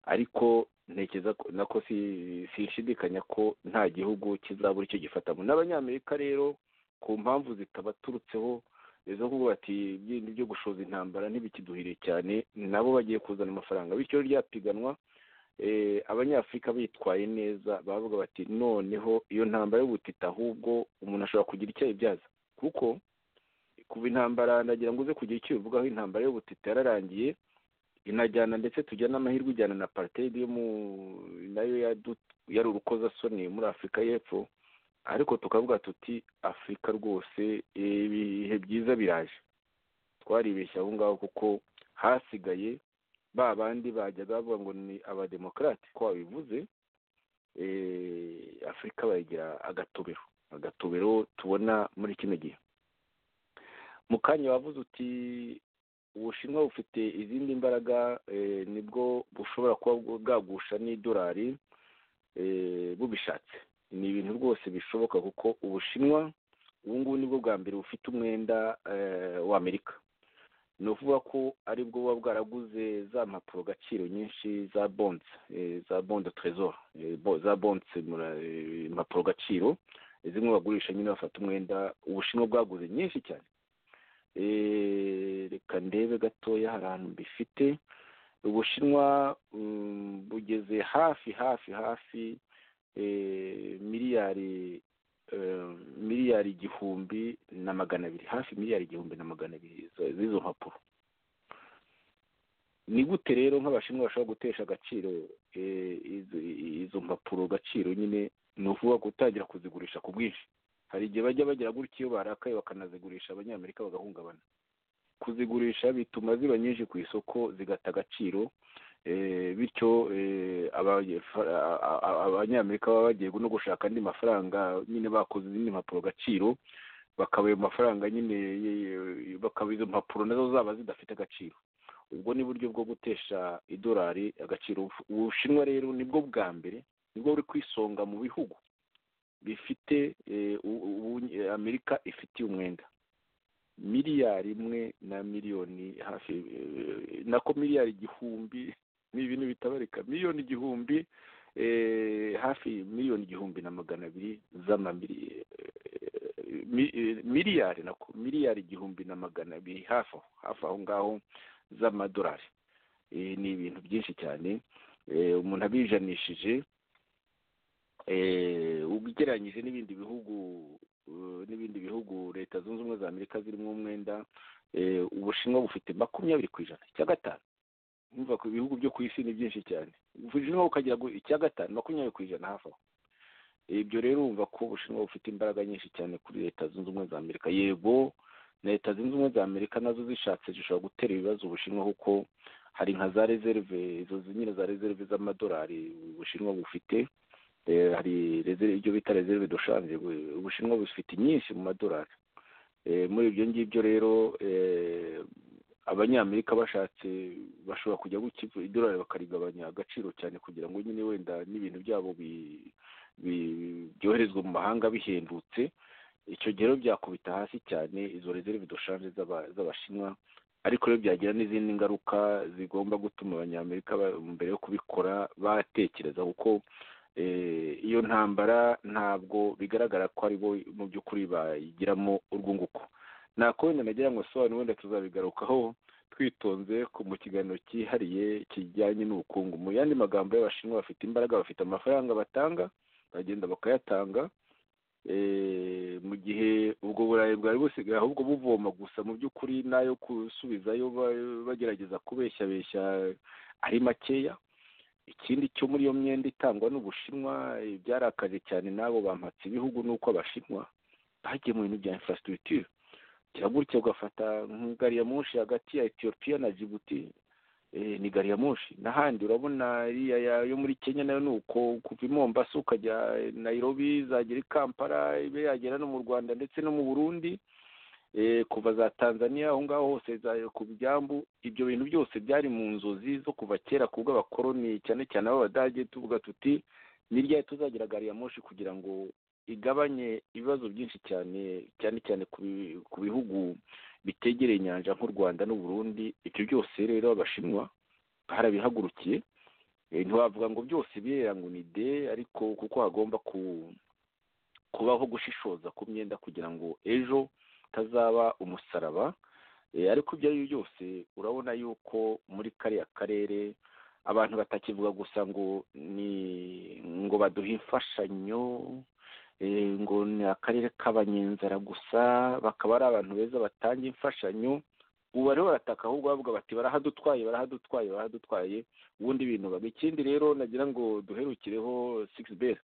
ariko ntekereza nako sinshidikanya ko nta gihugu kizabura icyo gifatamo n'abanyamerika rero ku mpamvu zitabaturutseho izo kuvuga bati ibindi byo gushoza intambara ntibikiduhire cyane nabo bagiye kuzana amafaranga bityo ryapiganwa abanyafurika bitwaye neza bavuga bati noneho iyo ntambara y'ubutita ahubwo umuntu ashobora kugira icyo ayibyaza kuko kuva intambara ndagira ngo uze kugira icyo bivugaho intambara y'ubutita yararangiye inajyana ndetse tujya n'amahirwe ijyana na partide yo mu nayo yari urukozasoni muri afurika y'epfo ariko tukavuga tuti afurika rwose ibihe byiza biraje twaribeshya aho ngaho kuko hasigaye ba bandi bajyaga bavuga ngo ni abademokarate ko babivuze afurika bayigira agatobero agatobero tubona muri kino gihe mu kanya wavuze uti ubushinwa bufite izindi mbaraga nibwo bushobora kuba bwagusha n'idolari bubishatse ni ibintu rwose bishoboka kuko ubushinwa ubu ngubu nibwo bwa mbere bufite umwenda w'amerika ni ukuvuga ko aribwo buba bwaraguze za mpapuro gaciro nyinshi za bonse za bonde trezor za bonse impapuro gaciro zimwe bagurisha nyine bafata umwenda ubushinwa bwaguze nyinshi cyane reka ndebe gatoya hari ahantu mbifite ubushinwa bugeze hafi hafi hafi miliyari miliyari igihumbi na magana abiri hafi miliyari igihumbi na magana abiri z'izo mpapuro ni gute rero nk'abashinwa bashobora gutesha agaciro izo mpapuro gaciro nyine ni ukuvuga gutangira kuzigurisha ku bwinshi hari igihe bajya bagira gutya iyo barakaye bakanazigurisha abanyamerika bagahungabana kuzigurisha bituma ziba nyinshi ku isoko zigata agaciro bityo abanyamerika baba bagiye no gushaka andi mafaranga nyine bakoze izindi mpapuro gaciro bakaba ayo mafaranga nyine bakaba izo mpapuro nazo zaba zidafite agaciro ubwo ni buryo bwo gutesha idolari agaciro ubushinwa rero nibwo bwa mbere nibwo buri ku isonga mu bihugu bifite amerika ifitiye umwenda miliyari imwe na miliyoni hafi nako miliyari igihumbi ni ibintu bitabarika miliyoni igihumbi hafi miliyoni igihumbi na magana abiri miliyari nako miliyari igihumbi na magana abiri hafi aho ngaho z'amadolari ni ibintu byinshi cyane umuntu abijanishije ugereranyije n'ibindi bihugu n'ibindi bihugu leta zunze ubumwe za amerika zirimo umwenda ubushinwa bufite makumyabiri ku ijana icya gatanu numva ko ibihugu byo ku isi ni byinshi cyane ubushinwa bukagira icya gatanu makumyabiri ku ijana hafi aho ibyo rero wumva ko ubushinwa bufite imbaraga nyinshi cyane kuri leta zunze ubumwe za amerika yego leta zunze ubumwe za amerika nazo zishatse zishobora gutera ibibazo ubushinwa kuko hari nka za rezerve izo nyine za rezerve z'amadolari ubushinwa bufite hari ibyo bita rezerve doshanje ubushinwa bufite nyinshi mu madolari muri ibyo ngibyo rero abanyamerika bashatse bashobora kujya gukiva idolari bakarigabanya agaciro cyane kugira ngo nyine wenda n'ibintu byabo byoherezwa mu mahanga bihendutse icyo gihe rero byakubita hasi cyane izo rezerve doshanje z'abashinwa ariko rero byagira n'izindi ngaruka zigomba gutuma abanyamerika mbere yo kubikora batekereza kuko iyo ntambara ntabwo bigaragara ko ari bo mu by'ukuri bayigiramo urwunguko nako wenda nagira ngo sobanure wenda tuzabigarukaho twitonze mu kiganiro cyihariye kijyanye n'ubukungu mu yandi magambo y'abashinwa bafite imbaraga bafite amafaranga batanga bagenda bakayatanga mu gihe ubwo burayi bwari busigaye ahubwo buvoma gusa mu by'ukuri n'ayo gusubizayo bagerageza kubeshyabeshya ari makeya ikindi cyo muri iyo myenda itangwa n'ubushinwa byarakaje cyane n'abo bampatse ibihugu ni uko abashinwa bagiye mu bintu bya infrastructure kiragutse ugafata gari ya munshi hagati ya etiyopiya na jibuti ni gari ya munshi n'ahandi urabona yo muri kenya nayo ni uko kuva i mombasa ukajya nayirobi zagera i kampala ibe yagera no mu rwanda ndetse no mu burundi kuva za tanzania aho ngaho hose ku byambu ibyo bintu byose byari mu nzozi zo kuva kera ku bw'abakoloni cyane cyane ab'abadage tuvuga tuti ni ryari tuzagira gari ya moshi kugira ngo igabanye ibibazo byinshi cyane cyane cyane ku bihugu bitegereye inyanja nk'u rwanda n'uburundi ibyo byose rero abashinwa barabihagurukiye ntiwavuga ngo byose birera ngo ni de ariko kuko hagomba kubaho gushishoza ku myenda kugira ngo ejo utazaba umusaraba ariko ibyo ari byo byose urabona yuko muri kariya karere abantu batakivuga gusa ngo ni ngo baduhe imfashanyo ngo ni akarere k'abanyenzara gusa bakaba ari abantu beza batanga imfashanyo ubu bariho barataka ahubwo bavuga bati barahadutwaye barahadutwaye barahadutwaye ubundi binobaga ikindi rero nagira ngo duherukireho sigisi beri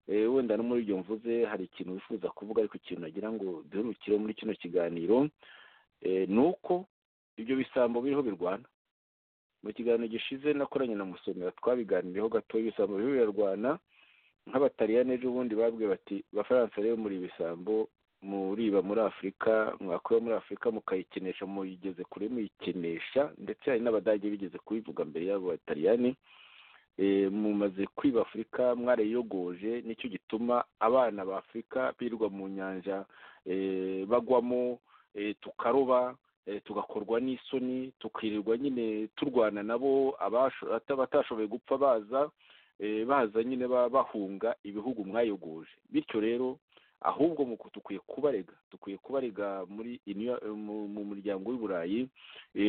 wenda no muri ibyo mvuze hari ikintu wifuza kuvuga ariko ikintu nagira ngo duherukire muri kino kiganiro ni uko ibyo bisambo biriho birwana mu kiganiro gishize nakoranye na musomera twabiganiriyeho gato ibisambo biriho birarwana nk'abataliyani ejo bundi babwiye bati abafaransa rero muri ibisambo muriba muri afurika mwakura muri afurika mukayikinisha muyigeze kure muyikinisha ndetse hari n'abadage bigeze kubivuga mbere y'abo bataliyani mumaze kwiba afurika mwarayiyogoje nicyo gituma abana ba afurika birirwa mu nyanja bagwamo tukaroba tugakorwa n'isoni tukirirwa nyine turwana nabo abatashoboye gupfa baza baza nyine bahunga ibihugu mwayogoje bityo rero ahubwo dukwiye kubarega dukwiye kubarega muri mu muryango w'i burayi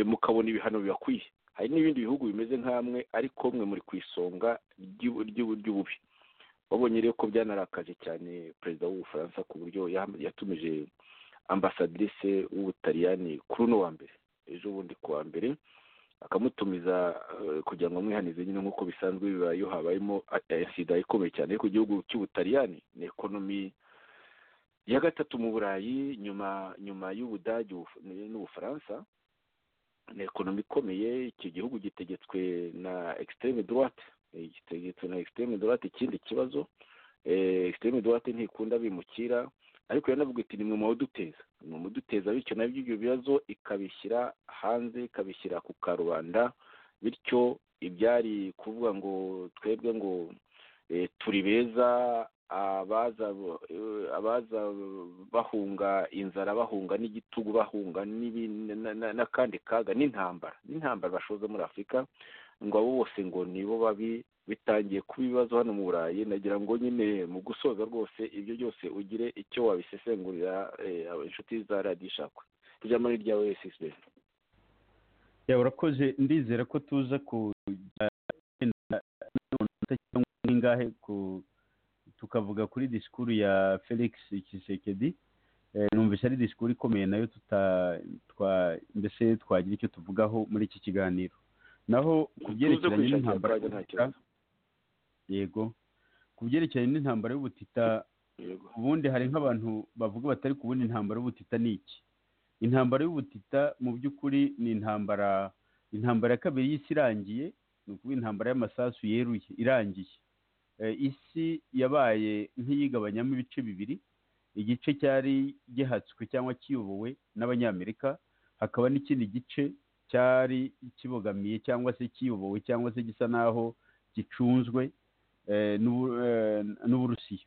mukabona ibihano bibakwiye hari n'ibindi bihugu bimeze nk'amwe ariko mwe muri ku isonga ry'ububi babonye rero ko byanarakaje cyane perezida w'ubufaransa ku buryo yatumije ambasadrise w'ubutaliyani kuri uno wa mbere ejo bundi ku wa mbere akamutumiza kugira ngo amwihanize nyine nk'uko bisanzwe bibayeho habayemo sida ikomeye cyane ku gihugu cy'ubutaliyani ni ekonomi ya gatatu mu burayi nyuma nyuma y'ubudage n'ubufaransa ni ekonomi ikomeye icyo gihugu gitegetswe na extreme droite gitegetswe na extreme droite ikindi kibazo extreme droite ntikunda bimukira ariko yanavuga iti ni mwe muduteza ni muduteza bityo nabyo ibyo bibazo ikabishyira hanze ikabishyira ku karubanda bityo ibyari kuvuga ngo twebwe ngo turi beza abaza bahunga inzara bahunga n'igitugu bahunga n'akandi kaga n'intambara n'intambara bashoza muri afurika ngo abo bose ngo nibo babi bitangiye kuba ibibazo hano mu burayi nagira ngo nyine mu gusoza rwose ibyo byose ugire icyo wabisesengurira inshuti za radiyo ishakwe ijambo ni iryawe esisibe urakoze ndizera ko tuza kujya n'ingahe ku tukavuga kuri disikuru ya felix kisekedi numvise ari disikuru ikomeye nayo mbese twagira icyo tuvugaho muri iki kiganiro naho ku byerekeranye n'intambara y'ubutita yego ku byerekeranye n'intambara y'ubutita ubundi hari nk'abantu bavuga batari kubona intambara y'ubutita ni iki intambara y'ubutita mu by'ukuri ni intambara intambara ya kabiri y'isi irangiye ni ukuvuga intambara y'amasasu yeruye irangiye isi yabaye nk'iyigabanyamo ibice bibiri igice cyari gihatswe cyangwa kiyobowe n'abanyamerika hakaba n'ikindi gice cyari kibogamiye cyangwa se kiyobowe cyangwa se gisa n'aho gicunzwe n'uburusiya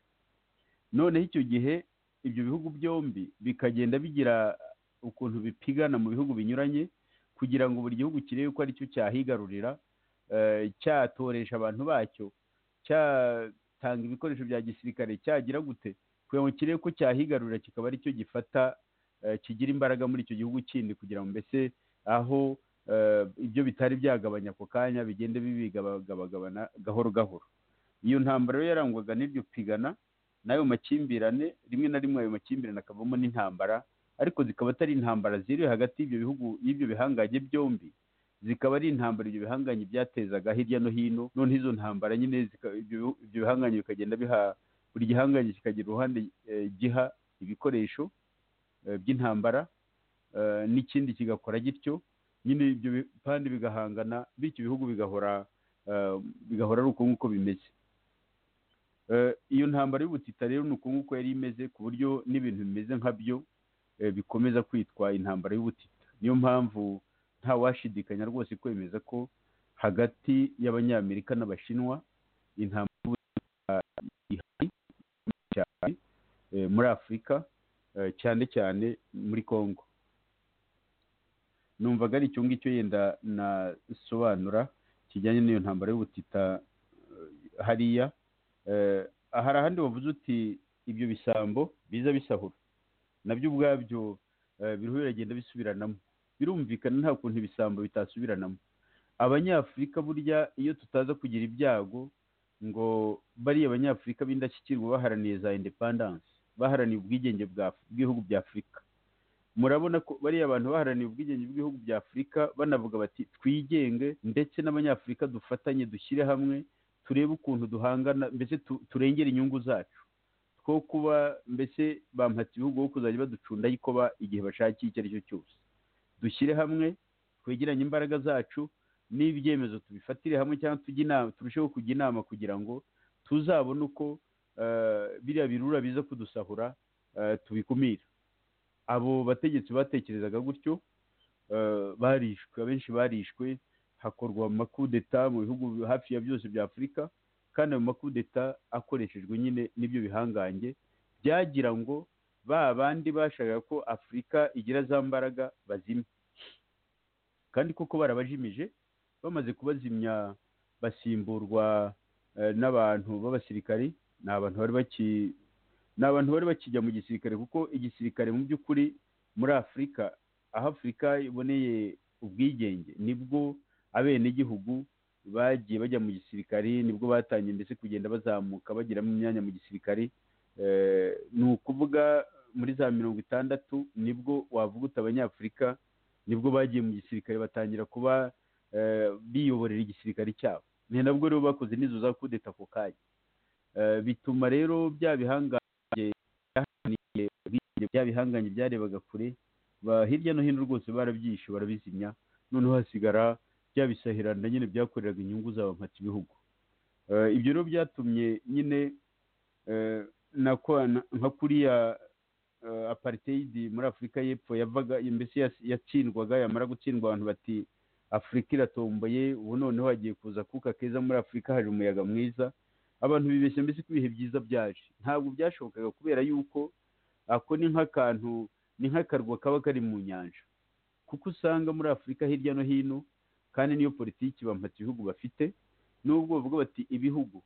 noneho icyo gihe ibyo bihugu byombi bikagenda bigira ukuntu bipigana mu bihugu binyuranye kugira ngo buri gihugu kirebe ko aricyo cyahigarurira cyatoresha abantu bacyo cyatanga ibikoresho bya gisirikare cyagira gute kugira ngo kirebe ko cyahigarurira kikaba aricyo gifata kigira imbaraga muri icyo gihugu kindi kugira ngo mbese aho ibyo bitari byagabanya ako kanya bigenda bibigabagabana gahoro gahoro iyo ntambara rero yarangwaga n'iryo pigana n'ayo makimbirane rimwe na rimwe ayo makimbirane akavamo n'intambara ariko zikaba atari intambara ziri hagati y'ibyo bihugu y'ibyo bihangange byombi zikaba ari intambara ibyo bihangange byatezaga hirya no hino noneho izo ntambara nyine ibyo bihangange bikagenda biha buri gihangange kikagira uruhande giha ibikoresho by'intambara n'ikindi kigakora gityo nyine ibyo bipande bigahangana bityo ibihugu bigahora bigahora ari uko nguko bimeze iyo ntambara y'ubutita rero ni uko nguko yari imeze ku buryo n'ibintu bimeze nka byo bikomeza kwitwa intambara y'ubutita niyo mpamvu nta washidikanya rwose kwemeza ko hagati y'abanyamerika n'abashinwa intambara y'ubutita ihari cyane muri afurika cyane cyane muri congo numvaga ari icyo ngicyo yenda nasobanura kijyanye n'iyo ntambara y'ubutita hariya hari ahandi wavuze uti ibyo bisambo biza bisahura nabyo ubwabyo biriho biragenda bisubiranamo birumvikana nta kuntu ibisambo bitasubiranamo abanyafurika burya iyo tutaza kugira ibyago ngo bariya abanyafurika b'indashyikirwa baharaniye za indepandanse baharaniye ubwigenge bw'ibihugu bya afurika murabona ko bariya abantu baharaniye ubwigenge bw'ibihugu bya afurika banavuga bati twigenge ndetse n'abanyafurika dufatanye dushyire hamwe turebe ukuntu duhangana mbese turengera inyungu zacu two kuba mbese bampatse ibihugu aho kuzajya baducunda yikoba igihe bashakiye icyo ari cyo cyose dushyire hamwe twegeranye imbaraga zacu n'ibyemezo tubifatire hamwe cyangwa turusheho kujya inama kugira ngo tuzabone uko biriya birura biza kudusahura tubikumira abo bategetsi batekerezaga gutyo barishwe abenshi barishwe hakorwa amakudeta mu bihugu hafi ya byose bya afurika kandi ayo makudeta akoreshejwe nyine n'ibyo bihangange byagira ngo ba bandi bashakaga ko afurika igira za mbaraga bazimye kandi koko barabajimije bamaze kubazimya basimburwa n'abantu b'abasirikari ni abantu bari ni abantu bari bakijya mu gisirikare kuko igisirikare mu by'ukuri muri afurika aho afurika iboneye ubwigenge nibwo abenegihugu bagiye bajya mu gisirikari nibwo batangiye ndetse kugenda bazamuka bagiramo imyanya mu gisirikari ni ukuvuga muri za mirongo itandatu nibwo wavuga uti abanyafurika nibwo bagiye mu gisirikare batangira kuba biyoborera igisirikare cyabo ni nabwo rero bakoze n'izo za kudeta ako kanya bituma rero bya bihangange bya bihangange byarebaga kure hirya no hino rwose barabyishe barabizimya noneho hasigara bya bisahiranda nyine byakoreraga inyungu zabo nkata ibihugu ibyo rero byatumye nyine nka kuriya apartheid muri afurika y'epfo yavaga mbese yatsindwaga yamara gutsindwa abantu bati afurika iratomboye ubu noneho hagiye kuza akuka keza muri afurika hari umuyaga mwiza abantu bibeshya mbese ko ibihe byiza byaje ntabwo byashobokaga kubera yuko ako ni nk'akantu ni nk'akarwa kaba kari mu nyanja kuko usanga muri afurika hirya no hino kandi niyo politiki bampata ibihugu bafite n'ubwo bavuga bati ibihugu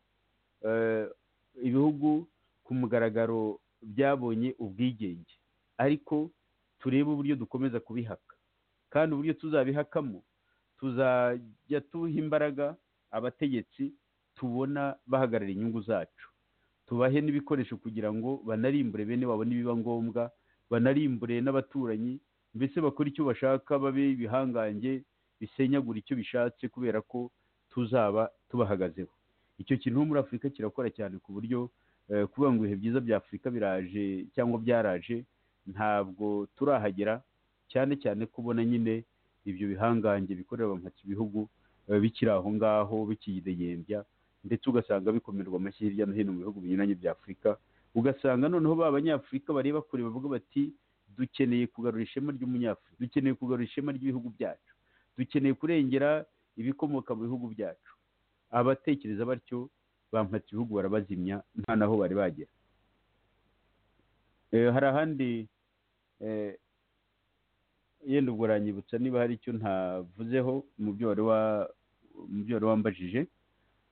ibihugu ku mugaragaro byabonye ubwigenge ariko turebe uburyo dukomeza kubihaka kandi uburyo tuzabihakamo tuzajya tuha imbaraga abategetsi tubona bahagarara inyungu zacu tubahe n'ibikoresho kugira ngo banarimbure bene wabo nibiba ngombwa banarimbure n'abaturanyi mbese bakore icyo bashaka babe ibihangange bisenyagura icyo bishatse kubera ko tuzaba tubahagazeho icyo kintu muri afurika kirakora cyane ku buryo kuvuga ngo ibihe byiza bya afurika biraje cyangwa byaraje ntabwo turahagera cyane cyane kubona nyine ibyo bihangange bikorera abamhatsi ibihugu bikiri aho ngaho bikiyidegembya ndetse ugasanga bikomerwa amashyi hirya no hino mu bihugu binyuranye bya afurika ugasanga noneho ba banyafurika bareba kure bavuga bati dukeneye kugarura ishema ry'umunyafurika dukeneye kugarura ishema ry'ibihugu byacu dukeneye kurengera ibikomoka mu bihugu byacu abatekereza batyo bampatse ibihugu barabazimya nta naho bari bagera hari ahandi yenda ubwo uranyibutsa niba hari icyo ntavuzeho mu byo wari wambajije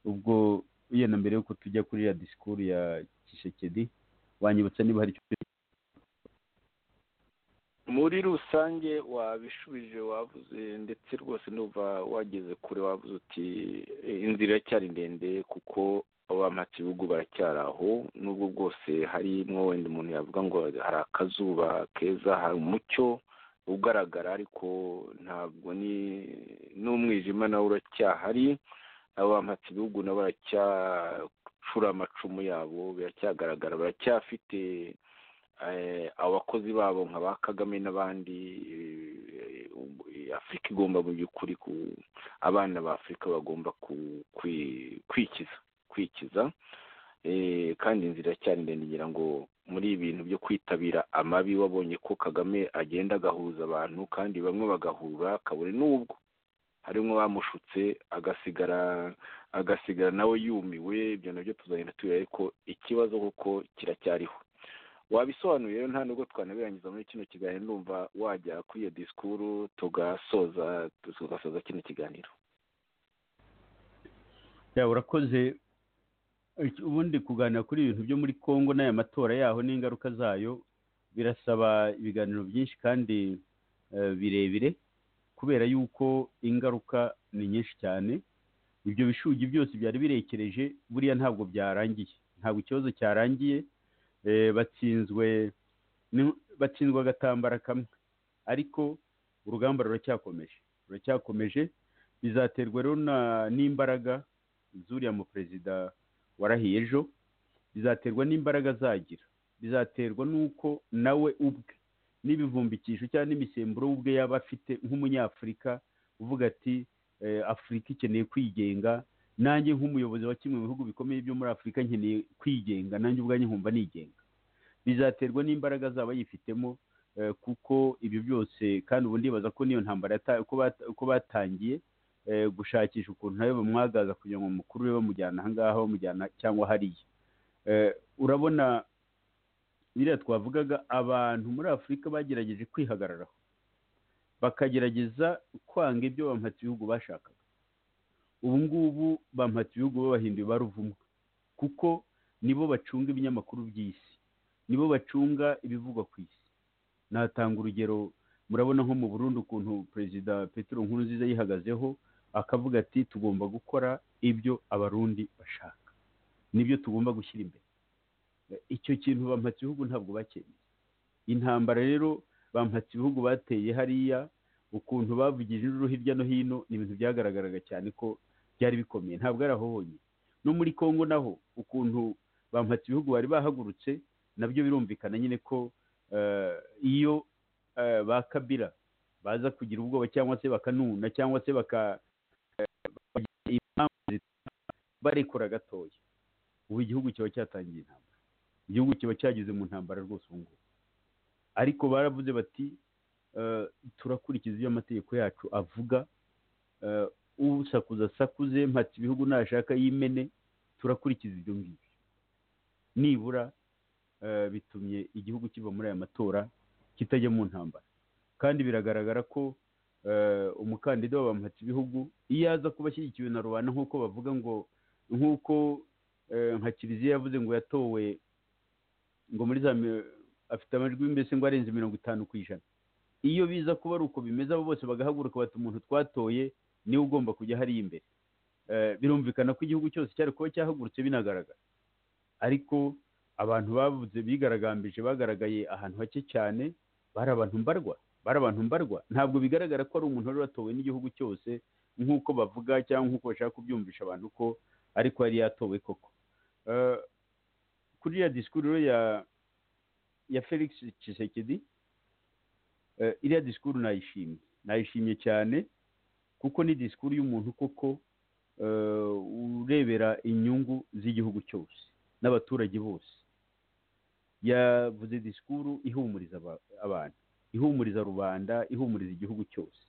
ubwo yenda mbere y'uko tujya kuri ya disikuru ya kishekedi wanyibutsa niba hari icyo muri rusange wabishubije wavuze ndetse rwose nuva wageze kure wavuze uti inzira iracyari ndende kuko bihugu baracyari aho nubwo bwose harimo wenda umuntu yavuga ngo hari akazuba keza hari umucyo ugaragara ariko ntabwo ni n'umwijima nawe uracyahari abampatse ibihugu nabo baracyacura amacumu yabo biracyagaragara baracyafite abakozi babo nka ba kagame n'abandi afurika igomba mu by'ukuri abana ba afurika bagomba kwikiza kwikiza kandi inzira cyane ndende ngira ngo muri ibintu byo kwitabira amabi wabonye ko kagame agenda agahuza abantu kandi bamwe bagahura kabure n'ubwo harimo bamushutse agasigara agasigara nawe yumiwe ibyo nabyo tuzagenda tubira ariko ikibazo kuko kiracyariho wabisobanuye rero nta nubwo twanabirangiza muri kino kiganiro ndumva wajya kuri iyo disikuru tugasoza tugasoza kino kiganiro yaba urakoze ubundi kuganira kuri ibintu byo muri congo n'aya matora yaho n'ingaruka zayo birasaba ibiganiro byinshi kandi birebire kubera yuko ingaruka ni nyinshi cyane ibyo bishugi byose byari birekereje buriya ntabwo byarangiye ntabwo ikibazo cyarangiye batsinzwe batsinzwe agatambara kamwe ariko urugamba ruracyakomeje ruracyakomeje bizaterwa rero n'imbaraga zuriya mu perezida warahiye ejo bizaterwa n'imbaraga azagira bizaterwa n'uko nawe ubwe n'ibivumbikisho cyangwa n'imisemburo ubwe yaba afite nk'umunyafurika uvuga ati afurika ikeneye kwigenga nanjye nk'umuyobozi wa kimwe mu bihugu bikomeye byo muri afurika nkeneye kwigenga nanjye ubwanjye nkumva nigenga bizaterwa n'imbaraga zaba yifitemo kuko ibyo byose kandi ubu ndibaza ko niyo ntambara ko batangiye gushakisha ukuntu nawe bamwagaza kugira ngo umukuru we bamujyana aha ngaha bamujyana cyangwa hariya urabona biriya twavugaga abantu muri afurika bagerageje kwihagararaho bakagerageza kwanga ibyo bampatse ibihugu bashakaga ubu ngubu bampatse ibihugu babahinduye ba ruvumwa kuko nibo bacunga ibinyamakuru by'isi nibo bacunga ibivugwa ku isi natanga urugero murabona nko mu Burundi ukuntu perezida Petero nziza yihagazeho akavuga ati tugomba gukora ibyo abarundi bashaka nibyo tugomba gushyira imbere icyo kintu bampatse ibihugu ntabwo bakeneye intambara rero bampatse ibihugu bateye hariya ukuntu bavugije induru hirya no hino ni ibintu byagaragaraga cyane ko byari bikomeye ntabwo ari aho honyine no muri congo naho ukuntu bampatse ibihugu bari bahagurutse nabyo birumvikana nyine ko iyo ba kabira baza kugira ubwoba cyangwa se bakanuna cyangwa se baka barekura gatoya ubu igihugu kiba cyatangiye intambara igihugu kiba cyageze mu ntambara rwose ubu ngubu ariko baravuze bati turakurikiza ibyo amategeko yacu avuga usakuza asakuze mpatse ibihugu nashaka yimene turakurikiza ibyo ngibyo nibura bitumye igihugu kiva muri aya matora kitajya mu ntambara kandi biragaragara ko umukandida w'abamuhatse ibihugu iyo aza kuba ashyigikiwe na rubanda nk'uko bavuga ngo nk'uko nka kiliziya yavuze ngo yatowe ngo muri za afite amajwi mbese ngo arenze mirongo itanu ku ijana iyo biza kuba ari uko bimeze abo bose bagahaguruka bati umuntu twatoye niwe ugomba kujya hariya imbere birumvikana ko igihugu cyose cyari kuba cyahagurutse binagaragara ariko abantu bavuze bigaragambije bagaragaye ahantu hake cyane bari abantu mbarwa bari abantu mbarwa ntabwo bigaragara ko ari umuntu wari watowe n'igihugu cyose nk'uko bavuga cyangwa nk'uko bashaka kubyumvisha abantu ko ariko yari yatowe koko kuri ya disikuru ya ya felix Tshisekedi iriya disikuru nayishimye nayishimye cyane kuko ni disikuru y'umuntu koko urebera inyungu z'igihugu cyose n'abaturage bose yavuze disikuru ihumuriza abantu ihumuriza rubanda ihumuriza igihugu cyose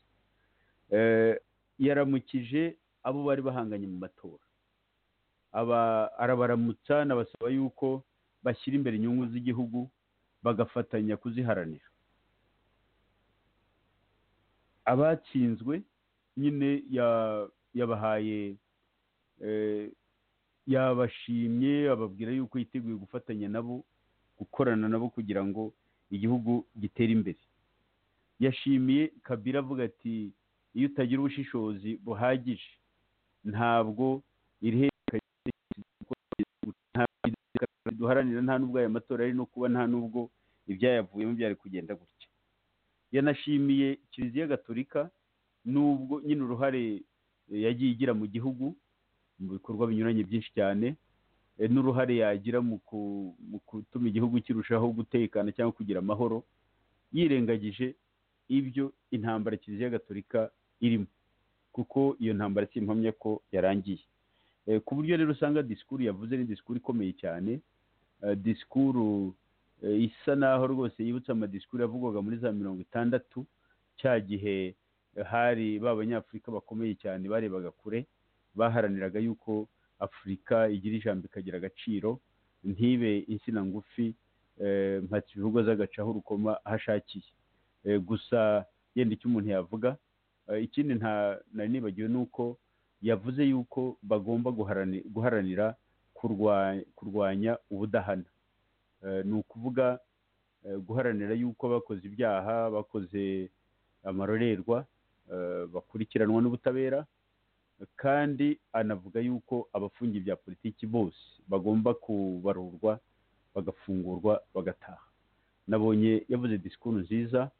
yaramukije abo bari bahanganye mu matora arabaramutsa n'abasaba yuko bashyira imbere inyungu z'igihugu bagafatanya kuziharanira abatsinzwe nyine yabahaye yabashimye ababwira yuko yiteguye gufatanya nabo gukorana nabo kugira ngo igihugu gitere imbere yashimiye kabira avuga ati iyo utagira ubushishozi buhagije ntabwo duharanira nta nubwo aya matora ari no kuba nta nubwo ibyayavuyemo byari kugenda gutya yanashimiye kiliziya gatolika nubwo nyine uruhare yagiye igira mu gihugu mu bikorwa binyuranye byinshi cyane n'uruhare yagira mu gutuma igihugu kirushaho gutekana cyangwa kugira amahoro yirengagije ibyo intambara kiliziya gatolika irimo kuko iyo ntambara simpamya ko yarangiye ku buryo rero usanga disikuru yavuze ni disikuru ikomeye cyane disikuru isa naho rwose yibutsa amadisikuru yavugwaga muri za mirongo itandatu cya gihe hari ba banyafurika bakomeye cyane barebaga kure baharaniraga yuko afurika igira ijambo ikagira agaciro ntibe insina ngufi mpatse ibihugu z'agacaho urukoma aho ashakiye gusa yenda icyo umuntu yavuga ikindi nari nibagiwe ni uko yavuze yuko bagomba guharanira kurwanya ubudahana ni ukuvuga guharanira yuko abakoze ibyaha bakoze amarorerwa bakurikiranwa n'ubutabera kandi anavuga yuko abafungiye bya politiki bose bagomba kubarurwa bagafungurwa bagataha nabonye yavuze disikuru nziza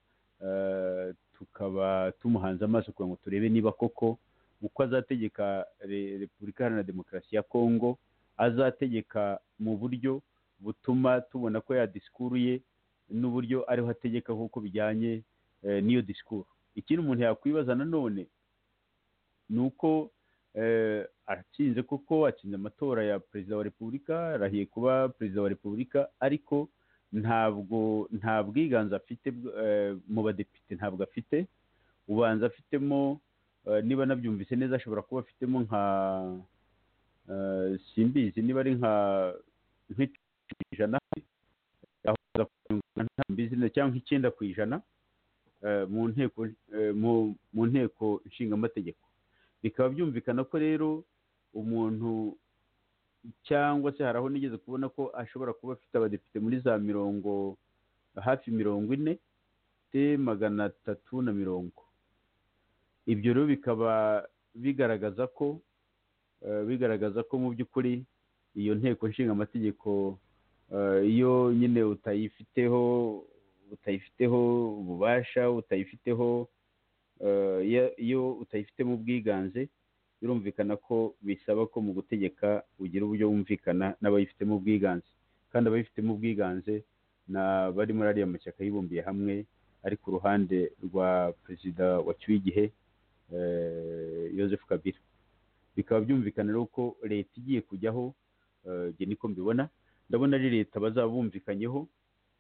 tukaba tumuhanze amaso kugira ngo turebe niba koko uko azategeka repubulika iharanira demokarasi ya kongo azategeka mu buryo butuma tubona ko disikuru ye n'uburyo ariho ategeka nk'uko bijyanye n'iyo disikuru ikindi umuntu yakwibaza nanone ni uko atsinze kuko atsinze amatora ya perezida wa repubulika arahiye kuba perezida wa repubulika ariko ntabwo nta bwiganze afite mu badepite ntabwo afite ubanza afitemo niba nabyumvise neza ashobora kuba afitemo nka simbizi niba ari nka ijana cyangwa nk'icyenda ku ijana mu nteko nshingamategeko bikaba byumvikana ko rero umuntu cyangwa se hari aho nigeze kubona ko ashobora kuba afite abadepite muri za mirongo hafi mirongo ine te magana atatu na mirongo ibyo rero bikaba bigaragaza ko bigaragaza ko mu by'ukuri iyo nteko nshinga amategeko iyo nyine utayifiteho utayifiteho ububasha utayifiteho iyo utayifitemo ubwiganze birumvikana ko bisaba ko mu gutegeka ugira uburyo wumvikana n'abayifitemo ubwiganze kandi abayifitemo ubwiganze ni abari muri ariya mashyaka yibumbiye hamwe ari ku ruhande rwa perezida wacyuye igihe Joseph Kabila bikaba byumvikana rero ko leta igiye kujyaho njye niko mbibona ndabona ari leta bazaba bumvikanyeho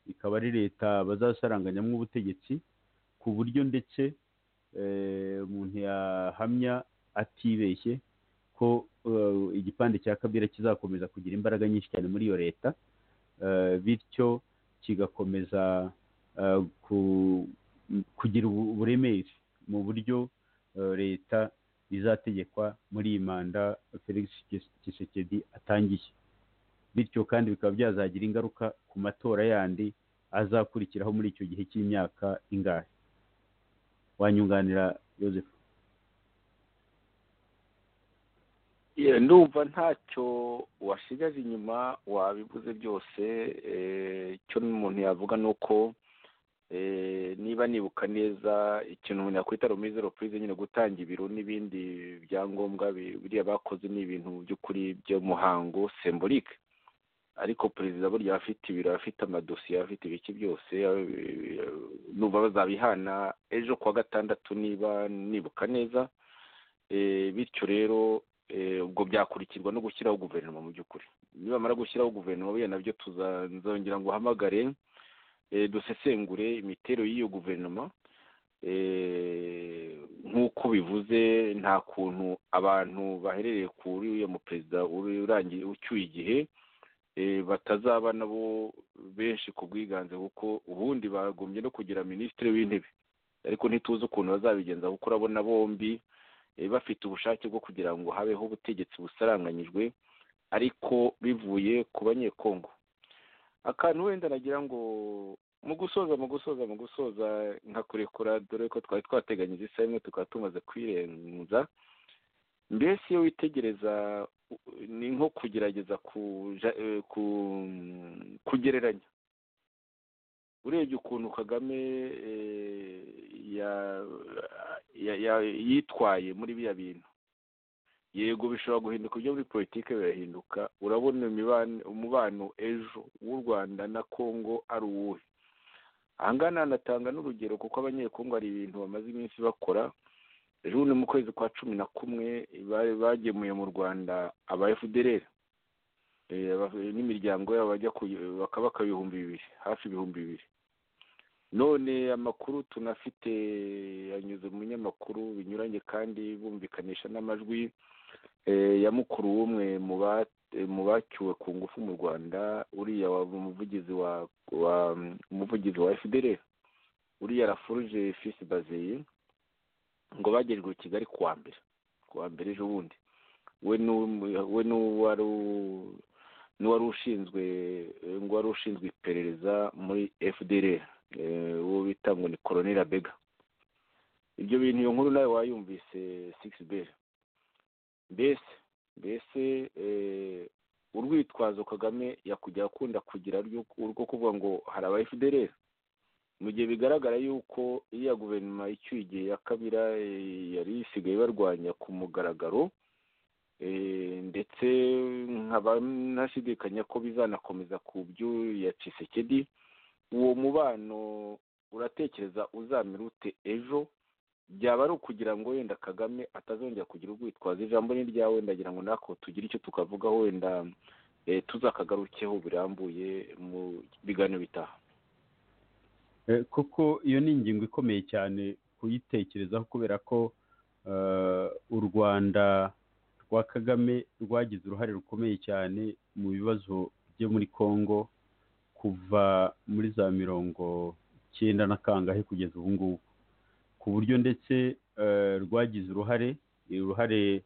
ikaba ari leta bazasaranganyamo ubutegetsi ku buryo ndetse umuntu yahamya atibeshye ko igipande cya kabira kizakomeza kugira imbaraga nyinshi cyane muri iyo leta bityo kigakomeza kugira uburemere mu buryo leta izategekwa muri iyi manda felix Tshisekedi atangiye bityo kandi bikaba byazagira ingaruka ku matora yandi azakurikiraho muri icyo gihe cy'imyaka ingahe wanyunganira Joseph ndumva ntacyo wasigaje inyuma wabivuze byose icyo umuntu yavuga ni uko niba nibuka neza ikintu umuntu yakwita rumize repurize nyine gutanga ibiro n'ibindi byangombwa biriya bakoze ni ibintu by'ukuri by'umuhango sembolike ariko perezida burya afite ibiro afite amadosiye afite ibiki byose numva bazabihana ejo kuwa gatandatu niba nibuka neza bityo rero ubwo byakurikirwa no gushyiraho guverinoma mu by'ukuri nibamara gushyiraho guverinoma buriya nabyo tuzongera ngo uhamagare dusesengure imitero y'iyo guverinoma nk'uko bivuze nta kuntu abantu baherereye kuri uriya muperezida urangiye ucyuye igihe batazaba nabo benshi ku bwiganze kuko ubundi bagombye no kugira minisitiri w'intebe ariko ntituzi ukuntu bazabigenza kuko urabona bombi bafite ubushake bwo kugira ngo habeho ubutegetsi busaranganyijwe ariko bivuye ku banyekongo akantu wenda nagira ngo mu gusoza mu gusoza mu gusoza nka kurekura dore ko twari twateganyije isaha imwe tukaba tumaze kwirenza mbese iyo witegereza ni nko kugerageza kugereranya urebye ukuntu kagame yitwaye muri biriya bintu yego bishobora guhinduka ibyo muri politiki birahinduka urabona umubano ejo w'u rwanda na congo ari uwuhe aha ngaha hanatanga n'urugero kuko abanyekongo hari ibintu bamaze iminsi bakora ejo ni mu kwezi kwa cumi na kumwe bagemuye mu rwanda aba fdr n'imiryango yabo bajya bakabaka ibihumbi bibiri hafi ibihumbi bibiri none amakuru tunafite yanyuze mu binyamakuru binyuranye kandi bumvikanisha n'amajwi ya mukuru w'umwe mu bacyuwe ku ngufu mu rwanda uriya umuvugizi wa umuvugizi wa fdr uriya rafuruje fisi bazeye ngo bagejwe i kigali kuwa mbere kuwa mbere ejo bundi we n'uwari n'uwari ushinzwe ngo wari ushinzwe iperereza muri fdr uwo bita ngo ni koroneri abega ibyo bintu iyo nkuru nawe wayumvise sigisi beri mbese mbese urwitwazo kagame yakujya akunda kugira rwo kuvuga ngo hari aba fdr mu gihe bigaragara yuko iya guverinoma icyuye igihe ya kabira yari isigaye barwanya ku mugaragaro ndetse nkaba ntashidikanya ko bizanakomeza ku byo ya cisekedi uwo mubano uratekereza uzamira ute ejo byaba ari ukugira ngo wenda kagame atazongera kugira urwitwazo ijambo ni ryawe ndagira ngo nako tugire icyo tukavugaho wenda tuzakagarukeho birambuye mu biganiro bitaha kuko iyo ni ingingo ikomeye cyane kuyitekerezaho kubera ko u rwanda rwa kagame rwagize uruhare rukomeye cyane mu bibazo byo muri congo kuva muri za mirongo icyenda na kangahe kugeza ubu ngubu ku buryo ndetse rwagize uruhare uruhare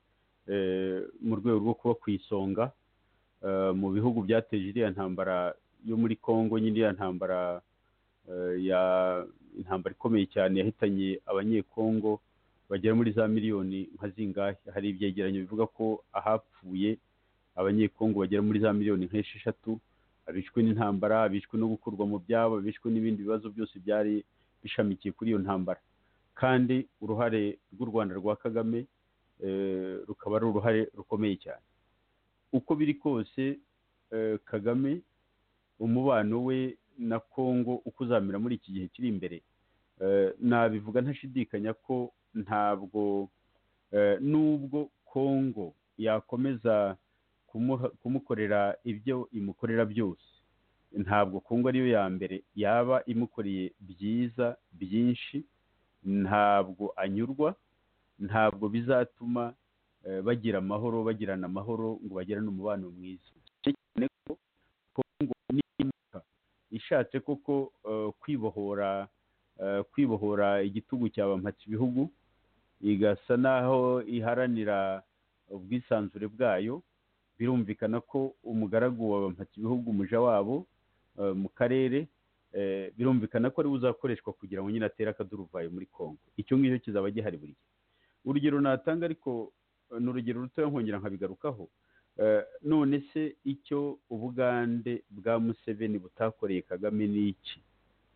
mu rwego rwo kuba ku isonga mu bihugu byateje iriya ntambara yo muri congo nyine iriya ntambara ya intambara ikomeye cyane yahitanye abanyekongo bagera muri za miliyoni nka zingahe hari ibyegeranyo bivuga ko ahapfuye abanyekongo bagera muri za miliyoni nk'esheshatu abishwe n'intambara abishwe no gukurwa mu byabo abishwe n'ibindi bibazo byose byari bishamikiye kuri iyo ntambara kandi uruhare rw'u rwanda rwa kagame rukaba ari uruhare rukomeye cyane uko biri kose kagame umubano we na congo uko uzamera muri iki gihe kiri imbere nabivuga ntashidikanya ko ntabwo nubwo congo yakomeza kumukorera ibyo imukorera byose ntabwo congo ariyo ya mbere yaba imukoreye byiza byinshi ntabwo anyurwa ntabwo bizatuma bagira amahoro bagirana amahoro ngo bagirane umubano mwiza cyane ko kongo nimuka ishatse koko kwibohora kwibohora igitugu cyabamhatse ibihugu igasa n'aho iharanira ubwisanzure bwayo birumvikana ko umugaragu wabamhatse ibihugu umuja wabo mu karere birumvikana ko ariwe uzakoreshwa kugira ngo nyine atere akaduruvayo muri congo icyo ngicyo kizaba gihari buri gihe urugero natanga ariko ni urugero rutoya nkongera nkabigarukaho none se icyo ubugande bwa museveni butakoreye kagame ni iki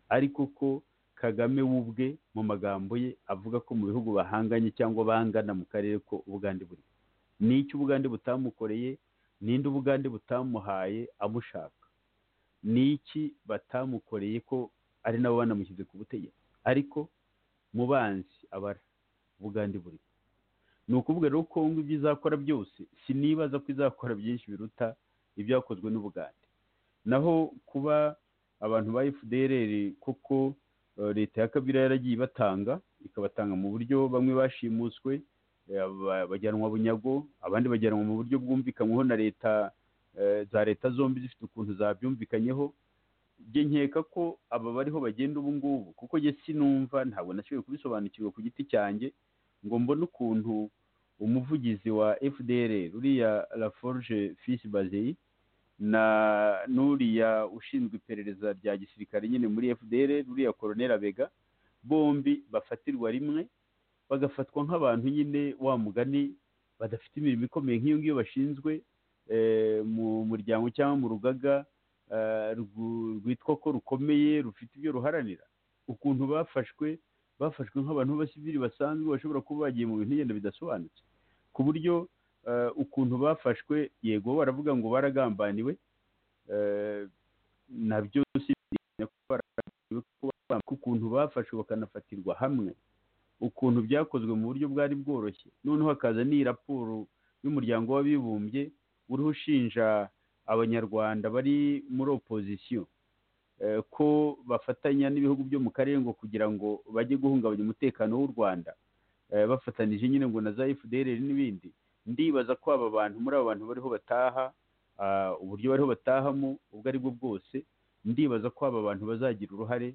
ariko ko kagame w'ubwe mu magambo ye avuga ko mu bihugu bahanganye cyangwa bangana mu karere ko ubugande buri ni iki ubugande butamukoreye ninde ubugande butamuhaye amushaka ni iki batamukoreye ko ari nabo banamushyize ku butegetsi ariko mubanzi abara ubugande buri ni ukuvuga rero ko ngo ibyo izakora byose sinibaza ko izakora byinshi biruta ibyakozwe n'ubugande naho kuba abantu ba fdr koko leta ya kabira yaragiye ibatanga ikabatanga mu buryo bamwe bashimuswe bajyanwa bunyago abandi bajyanwa mu buryo bwumvikanyweho na leta za leta zombi zifite ukuntu zabyumvikanyeho njye nkeka ko aba bariho bagenda ubu ngubu kuko njye sinumva ntabwo nashoboye kubisobanukirwa ku giti cyanjye ngo mbone ukuntu umuvugizi wa fdr ruriya laforge fisi bazeyi na n'uriya ushinzwe iperereza rya gisirikare nyine muri fdr ruriya koroneri abega bombi bafatirwa rimwe bagafatwa nk'abantu nyine wa mugani badafite imirimo ikomeye nk'iyo ngiyo bashinzwe mu muryango cyangwa mu rugaga rwitwa ko rukomeye rufite ibyo ruharanira ukuntu bafashwe bafashwe nk'abantu b'abasivili basanzwe bashobora kuba bagiye mu bintu ngenda bidasobanutse ku buryo ukuntu bafashwe yego baravuga ngo baragambaniwe nabyo si ukuntu bafashwe bakanafatirwa hamwe ukuntu byakozwe mu buryo bwari bworoshye noneho hakaza n'iyi raporo y'umuryango w'abibumbye uriho ushinja abanyarwanda bari muri opozisiyo ko bafatanya n'ibihugu byo mu karere ngo kugira ngo bajye guhungabanya umutekano w'u rwanda bafatanije nyine ngo na za fdr n'ibindi ndibaza ko aba bantu muri aba bantu bariho bataha uburyo bariho batahamo ubwo ari bwo bwose ndibaza ko aba bantu bazagira uruhare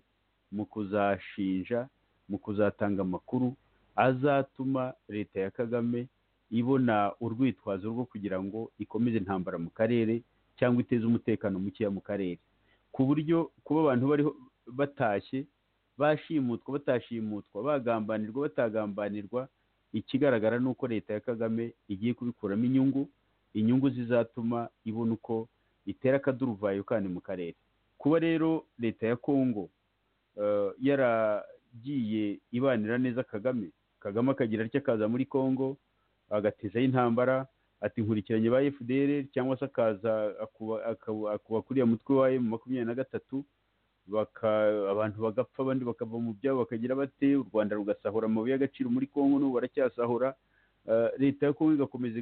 mu kuzashinja mu kuzatanga amakuru azatuma leta ya kagame ibona urwitwazo rwo kugira ngo ikomeze intambara mu karere cyangwa iteze umutekano mukeya mu karere ku buryo kuba abantu bariho batashye bashimutwa batashimutwa bagambanirwa batagambanirwa ikigaragara ni uko leta ya kagame igiye kubikuramo inyungu inyungu zizatuma ibona uko itera akaduruvayo kandi mu karere kuba rero leta ya kongo yaragiye ibanira neza kagame kagame akagira atya akaza muri kongo agatezaho intambara ati nkurikiranye ba fdr cyangwa se akaza akuba kuri iyo mutwe wayo mu makumyabiri na gatatu abantu bagapfa abandi bakava mu byabo bakagira bate u rwanda rugasahura amabuye y'agaciro muri congo n'ubu baracyasahura leta ya congo igakomeza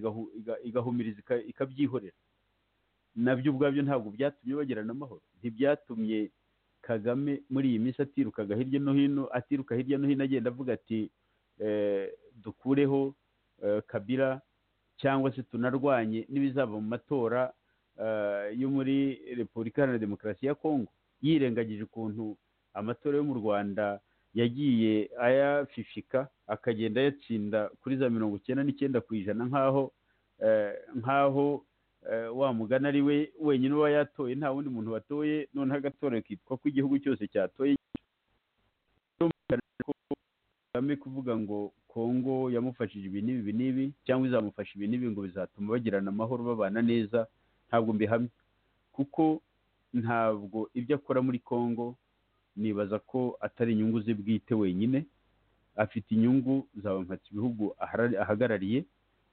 igahumiriza ikabyihorera nabyo ubwabyo ntabwo byatumye bagirana amahoro ntibyatumye kagame muri iyi minsi atirukaga hirya no hino atiruka hirya no hino agenda avuga ati dukureho kabira cyangwa se tunarwanye n'ibizava mu matora yo muri repubulika iharanira demokarasi ya kongo yirengagije ukuntu amatora yo mu rwanda yagiye ayafifika akagenda ayatsinda kuri za mirongo icyenda n'icyenda ku ijana nk'aho nk'aho wa mugana ari we wenyine uba yatoye nta wundi muntu watoye noneho agatora kitwa ko igihugu cyose cyatoye kagame kuvuga ngo kongo yamufashije ibi n'ibi n'ibi cyangwa izamufasha ibi n'ibi ngo bizatuma bagirana amahoro babana neza ntabwo mbihamya kuko ntabwo ibyo akora muri kongo nibaza ko atari inyungu ze bwite wenyine afite inyungu zabamhatse ibihugu ahagarariye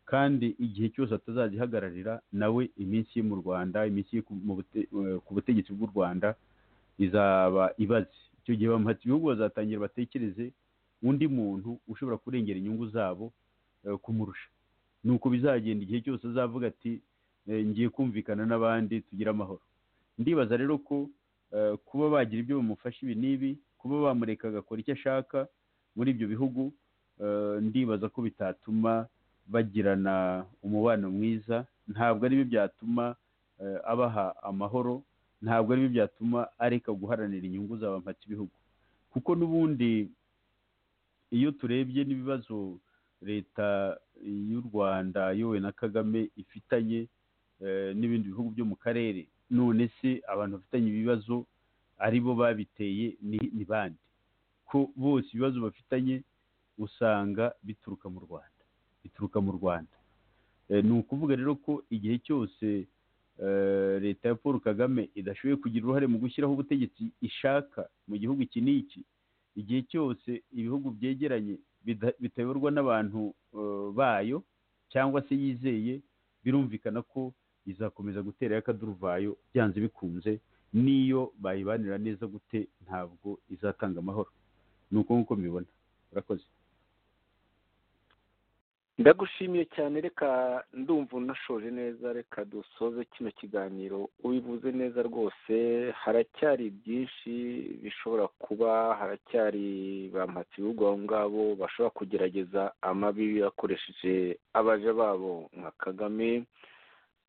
kandi igihe cyose atazajya ihagararira nawe iminsi ye mu rwanda iminsi ye ku butegetsi bw'u rwanda izaba ibaze icyo gihe bamuhatse ibihugu bazatangira batekereze undi muntu ushobora kurengera inyungu zabo kumurusha ni uko bizagenda igihe cyose azavuga ati ngiye kumvikana n'abandi tugire amahoro ndibaza rero ko kuba bagira ibyo bamufasha ibi n'ibi kuba bamureka agakora icyo ashaka muri ibyo bihugu ndibaza ko bitatuma bagirana umubano mwiza ntabwo aribyo byatuma abaha amahoro ntabwo aribyo byatuma areka guharanira inyungu zaba ibihugu kuko n'ubundi iyo turebye n'ibibazo leta y'u rwanda yowe na kagame ifitanye n'ibindi bihugu byo mu karere none se abantu bafitanye ibibazo ari bo babiteye ni bande ko bose ibibazo bafitanye usanga bituruka mu rwanda bituruka mu rwanda ni ukuvuga rero ko igihe cyose leta ya paul kagame idashoboye kugira uruhare mu gushyiraho ubutegetsi ishaka mu gihugu iki n'iki igihe cyose ibihugu byegeranye bitayoborwa n'abantu bayo cyangwa se yizeye birumvikana ko izakomeza gutera y'akaduruvayo byanze bikunze n'iyo bayibanira neza gute ntabwo izatanga amahoro ni uko nk'uko mbibona urakoze ndagushimiye cyane reka ndumva unashoje neza reka dusoze kino kiganiro ubivuze neza rwose haracyari byinshi bishobora kuba haracyari bampatse ibihugu abo ngabo bashobora kugerageza amabi bakoresheje abaja babo nka kagame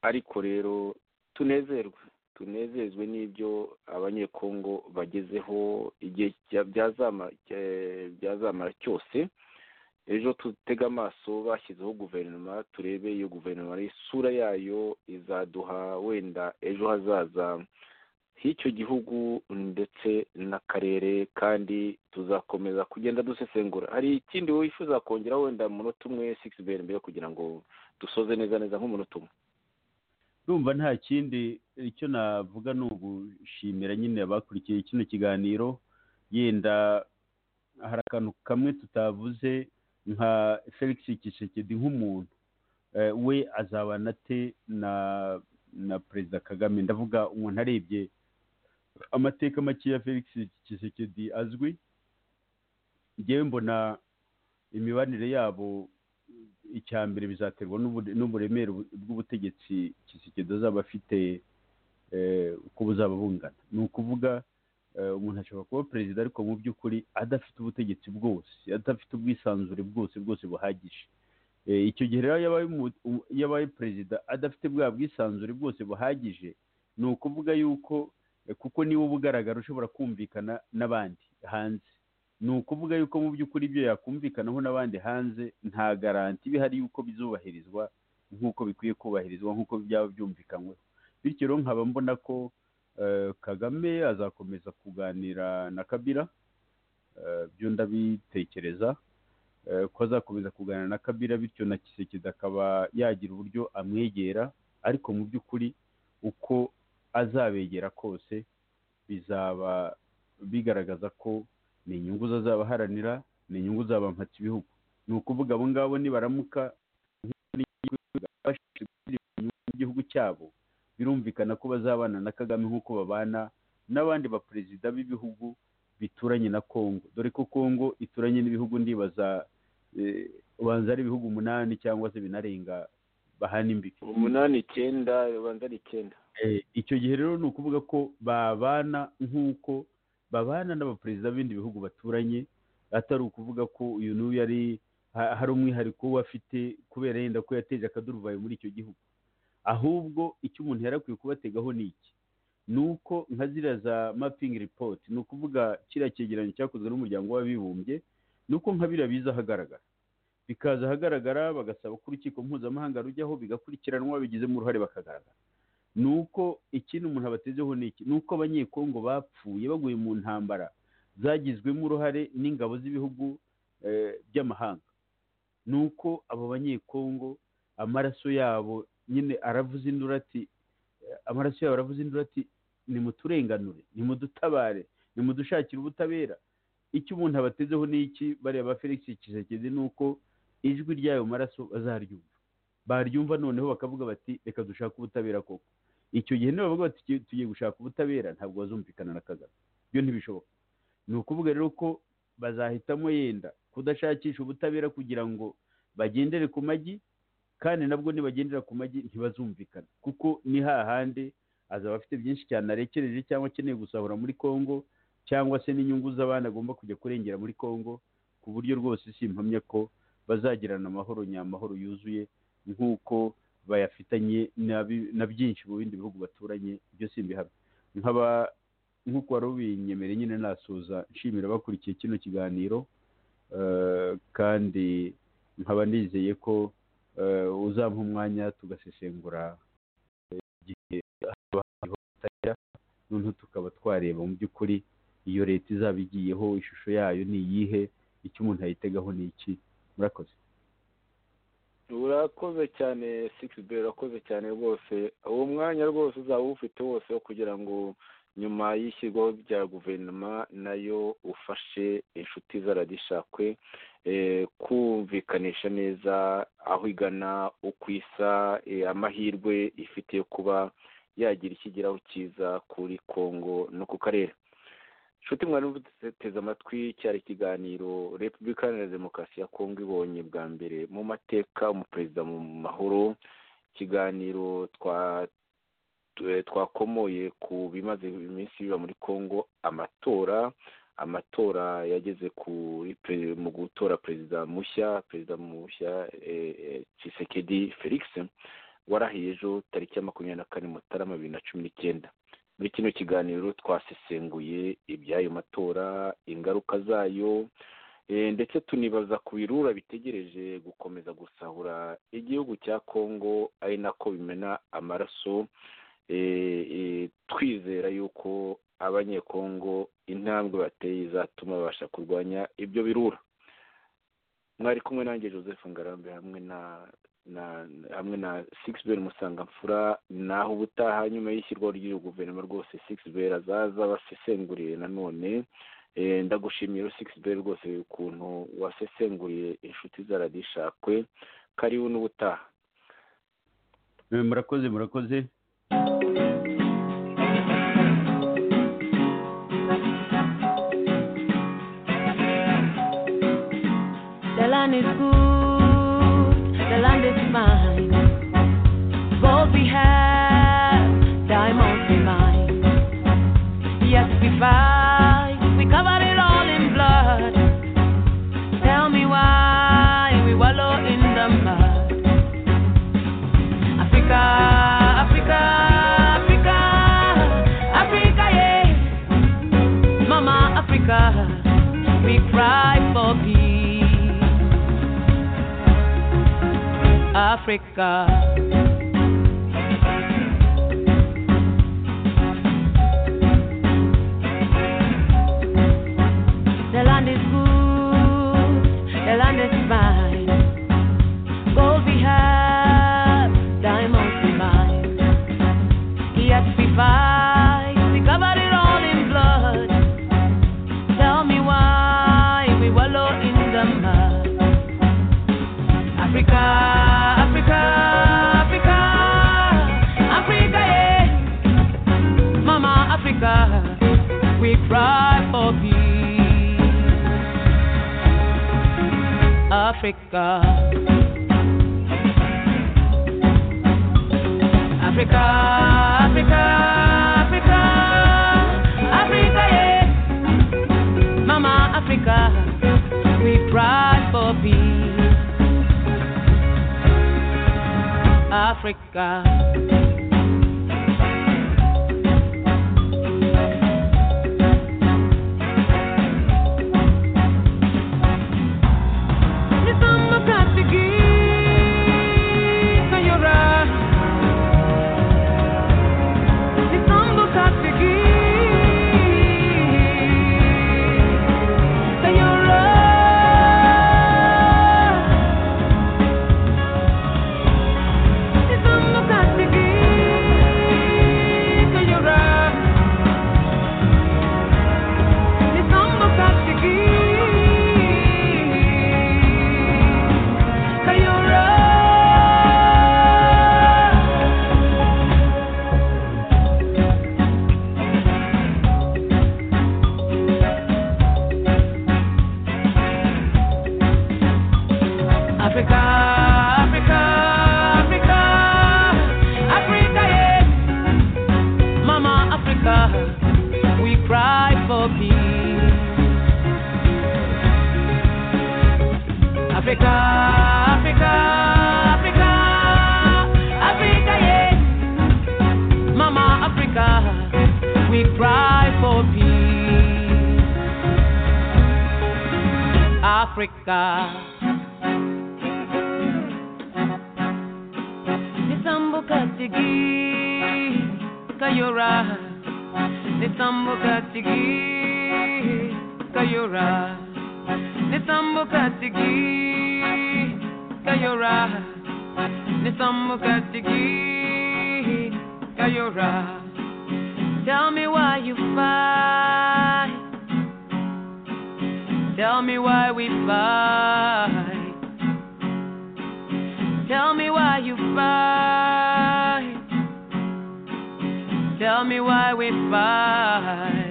ariko rero tunezerwe tunezezwe n'ibyo abanyekongo bagezeho igihe byazamara cyose ejo tutega amaso bashyizeho guverinoma turebe iyo guverinoma isura yayo izaduha wenda ejo hazaza h'icyo gihugu ndetse n'akarere kandi tuzakomeza kugenda dusesengura hari ikindi wifuza kongera wenda umunota umwe sigisi beri mbere kugira ngo dusoze neza neza nk'umunota umwe numva nta kindi icyo navuga ni ugushimira nyine abakurikiye kino kiganiro yenda hari akantu kamwe tutavuze nka felix kishekedi nk'umuntu we azabana ate na na perezida kagame ndavuga umuntu arebye amateka make ya felix kishekedi azwi ngewe mbona imibanire yabo icya mbere bizaterwa n'uburemere bw'ubutegetsi kishekedi azaba afite uko buzaba bungana ni ukuvuga umuntu ashobora kuba perezida ariko mu by'ukuri adafite ubutegetsi bwose adafite ubwisanzure bwose bwose buhagije icyo gihe rero iyo abaye perezida adafite bwa bwisanzure bwose buhagije ni ukuvuga yuko kuko niwe uba ugaragara ushobora kumvikana n'abandi hanze ni ukuvuga yuko mu by'ukuri ibyo yakumvikanaho n'abandi hanze nta garanti bihari yuko bizubahirizwa nk'uko bikwiye kubahirizwa nk'uko byaba byumvikanyweho bityo rero nkaba mbona ko kagame azakomeza kuganira na kabira byo ndabitekereza ko azakomeza kuganira na kabira bityo na kisekedi akaba yagira uburyo amwegera ariko mu by'ukuri uko azabegera kose bizaba bigaragaza ko ni inyungu zazaba aharanira ni inyungu zaba ibihugu ni ukuvuga abo ngabo nibaramuka igihugu cyabo birumvikana ko bazabana na kagame nk'uko babana n'abandi baperezida b'ibihugu bituranye na congo dore ko congo ituranye n'ibihugu ndibaza ubanza ari ibihugu umunani cyangwa se binarenga bahana imbibi umunani icyenda ubanza ari icyenda icyo gihe rero ni ukuvuga ko babana nk'uko babana n'abaperezida b'ibindi bihugu baturanye atari ukuvuga ko uyu n'uyu yari hari umwihariko we afite kubera yenda ko yateje akaduruvayo muri icyo gihugu ahubwo icyo umuntu yari akwiye kubategaho ni iki ni uko nka ziriya za mapingi ripoti ni ukuvuga kiriya cyegeranyo cyakozwe n'umuryango w'abibumbye ni uko nka biriya biza ahagaragara bikaza ahagaragara bagasaba ko urukiko mpuzamahanga rujyaho bigakurikiranwa babigizemo uruhare bakagaragara ni uko ikindi umuntu abatezeho ni iki ni uko abanyekongo bapfuye baguye mu ntambara zagizwemo uruhare n'ingabo z'ibihugu by'amahanga ni uko abo banyekongo amaraso yabo nyine aravuza induru ati amaraso yabo aravuza induru ati ni muturenganure ni mudutabare ni mudushakire ubutabera icyo umuntu abatezeho ni iki bariya ba felix kisekezi ni uko ijwi ry'ayo maraso bazaryumva baryumva noneho bakavuga bati reka dushake ubutabera koko icyo gihe nibavuga bati tugiye gushaka ubutabera ntabwo bazumvikana na kagame byo ntibishoboka ni ukuvuga rero ko bazahitamo yenda kudashakisha ubutabera kugira ngo bagendere ku magi kandi nabwo nibagendera ku magi ntibazumvikana kuko ni hahande azaba afite byinshi cyane arekereje cyangwa akeneye gusahura muri congo cyangwa se n'inyungu z'abana agomba kujya kurengera muri congo ku buryo rwose simpamya ko bazagirana amahoro nyamahoro yuzuye nk'uko bayafitanye na byinshi mu bindi bihugu baturanye ibyo si ibihamya nk'uko wari ubinyemereye nyine nasuza nshimira bakurikiye kino kiganiro kandi nkaba nizeye ko uzampa umwanya tugasesengura igihe noneho tukaba twareba mu by'ukuri iyo leta izaba igiyeho ishusho yayo ni iyihe icyo umuntu ayitegaho ni iki murakoze urakoze cyane sikisibe urakoze cyane rwose uwo mwanya rwose uzaba uwufite wose wo kugira ngo nyuma y'ishyirwaho rya guverinoma nayo ufashe inshuti z'aradishakwe kumvikanisha neza aho igana uko isa amahirwe ifite yo kuba yagira ikigeraho cyiza kuri congo no ku karere inshuti mwari muteze amatwi cyari ikiganiro repubulika iharanira demokarasi ya kongo ibonye bwa mbere mu mateka umuperezida mu mahoro ikiganiro twa twakomoye ku bimaze iminsi biba muri congo amatora amatora yageze mu gutora perezida mushya perezida mushya kisekedi felix warahiye ejo tariki ya makumyabiri na kane mutarama bibiri na cumi n'icyenda muri kino kiganiro twasesenguye iby'ayo matora ingaruka zayo ndetse tunibaza ku birura bitegereje gukomeza gusahura igihugu cya congo ari nako bimena amaraso twizera yuko abanyekongo intambwe bateye izatuma babasha kurwanya ibyo birura mwari kumwe nanjye joseph ngarambe hamwe na hamwe na sigisi beri musangamfura naho ubutaha nyuma y'ishyirwaho ry'iyo guverinoma rwose sigisi beri azaza basesenguriye nanone ndagushimira sigisi beri rwose ukuntu wasesenguriye inshuti zaradishakwe karibu n'ubutaha murakoze murakoze the land is mine. Gold we have, diamonds we mine. Yes, we fight, we cover it all in blood. Tell me why we wallow in the mud. Africa, Africa, Africa, Africa, yeah. Mama Africa, we cry for peace. Africa. The land is good, the land is mine. Gold we have, diamonds we mine. Yes, we fight, we cover it all in blood. Tell me why we wallow in the mud. Africa. we cry for peace. Africa. Africa, Africa, Africa, Africa, yeah. Mama Africa, we cry for peace. Africa. It's on my Africa, Africa, Africa, Africa, yeah. Mama Africa, we cry for peace. Africa, Africa, Africa, Africa, yeah. Mama Africa, we cry for peace. Africa. nisambo katigi kayora nisambo katigi kayora nisambo katigi kayora nisambo katigi kayora tell me why you fight tell me why we fight Tell me why you fight. Tell me why we fight.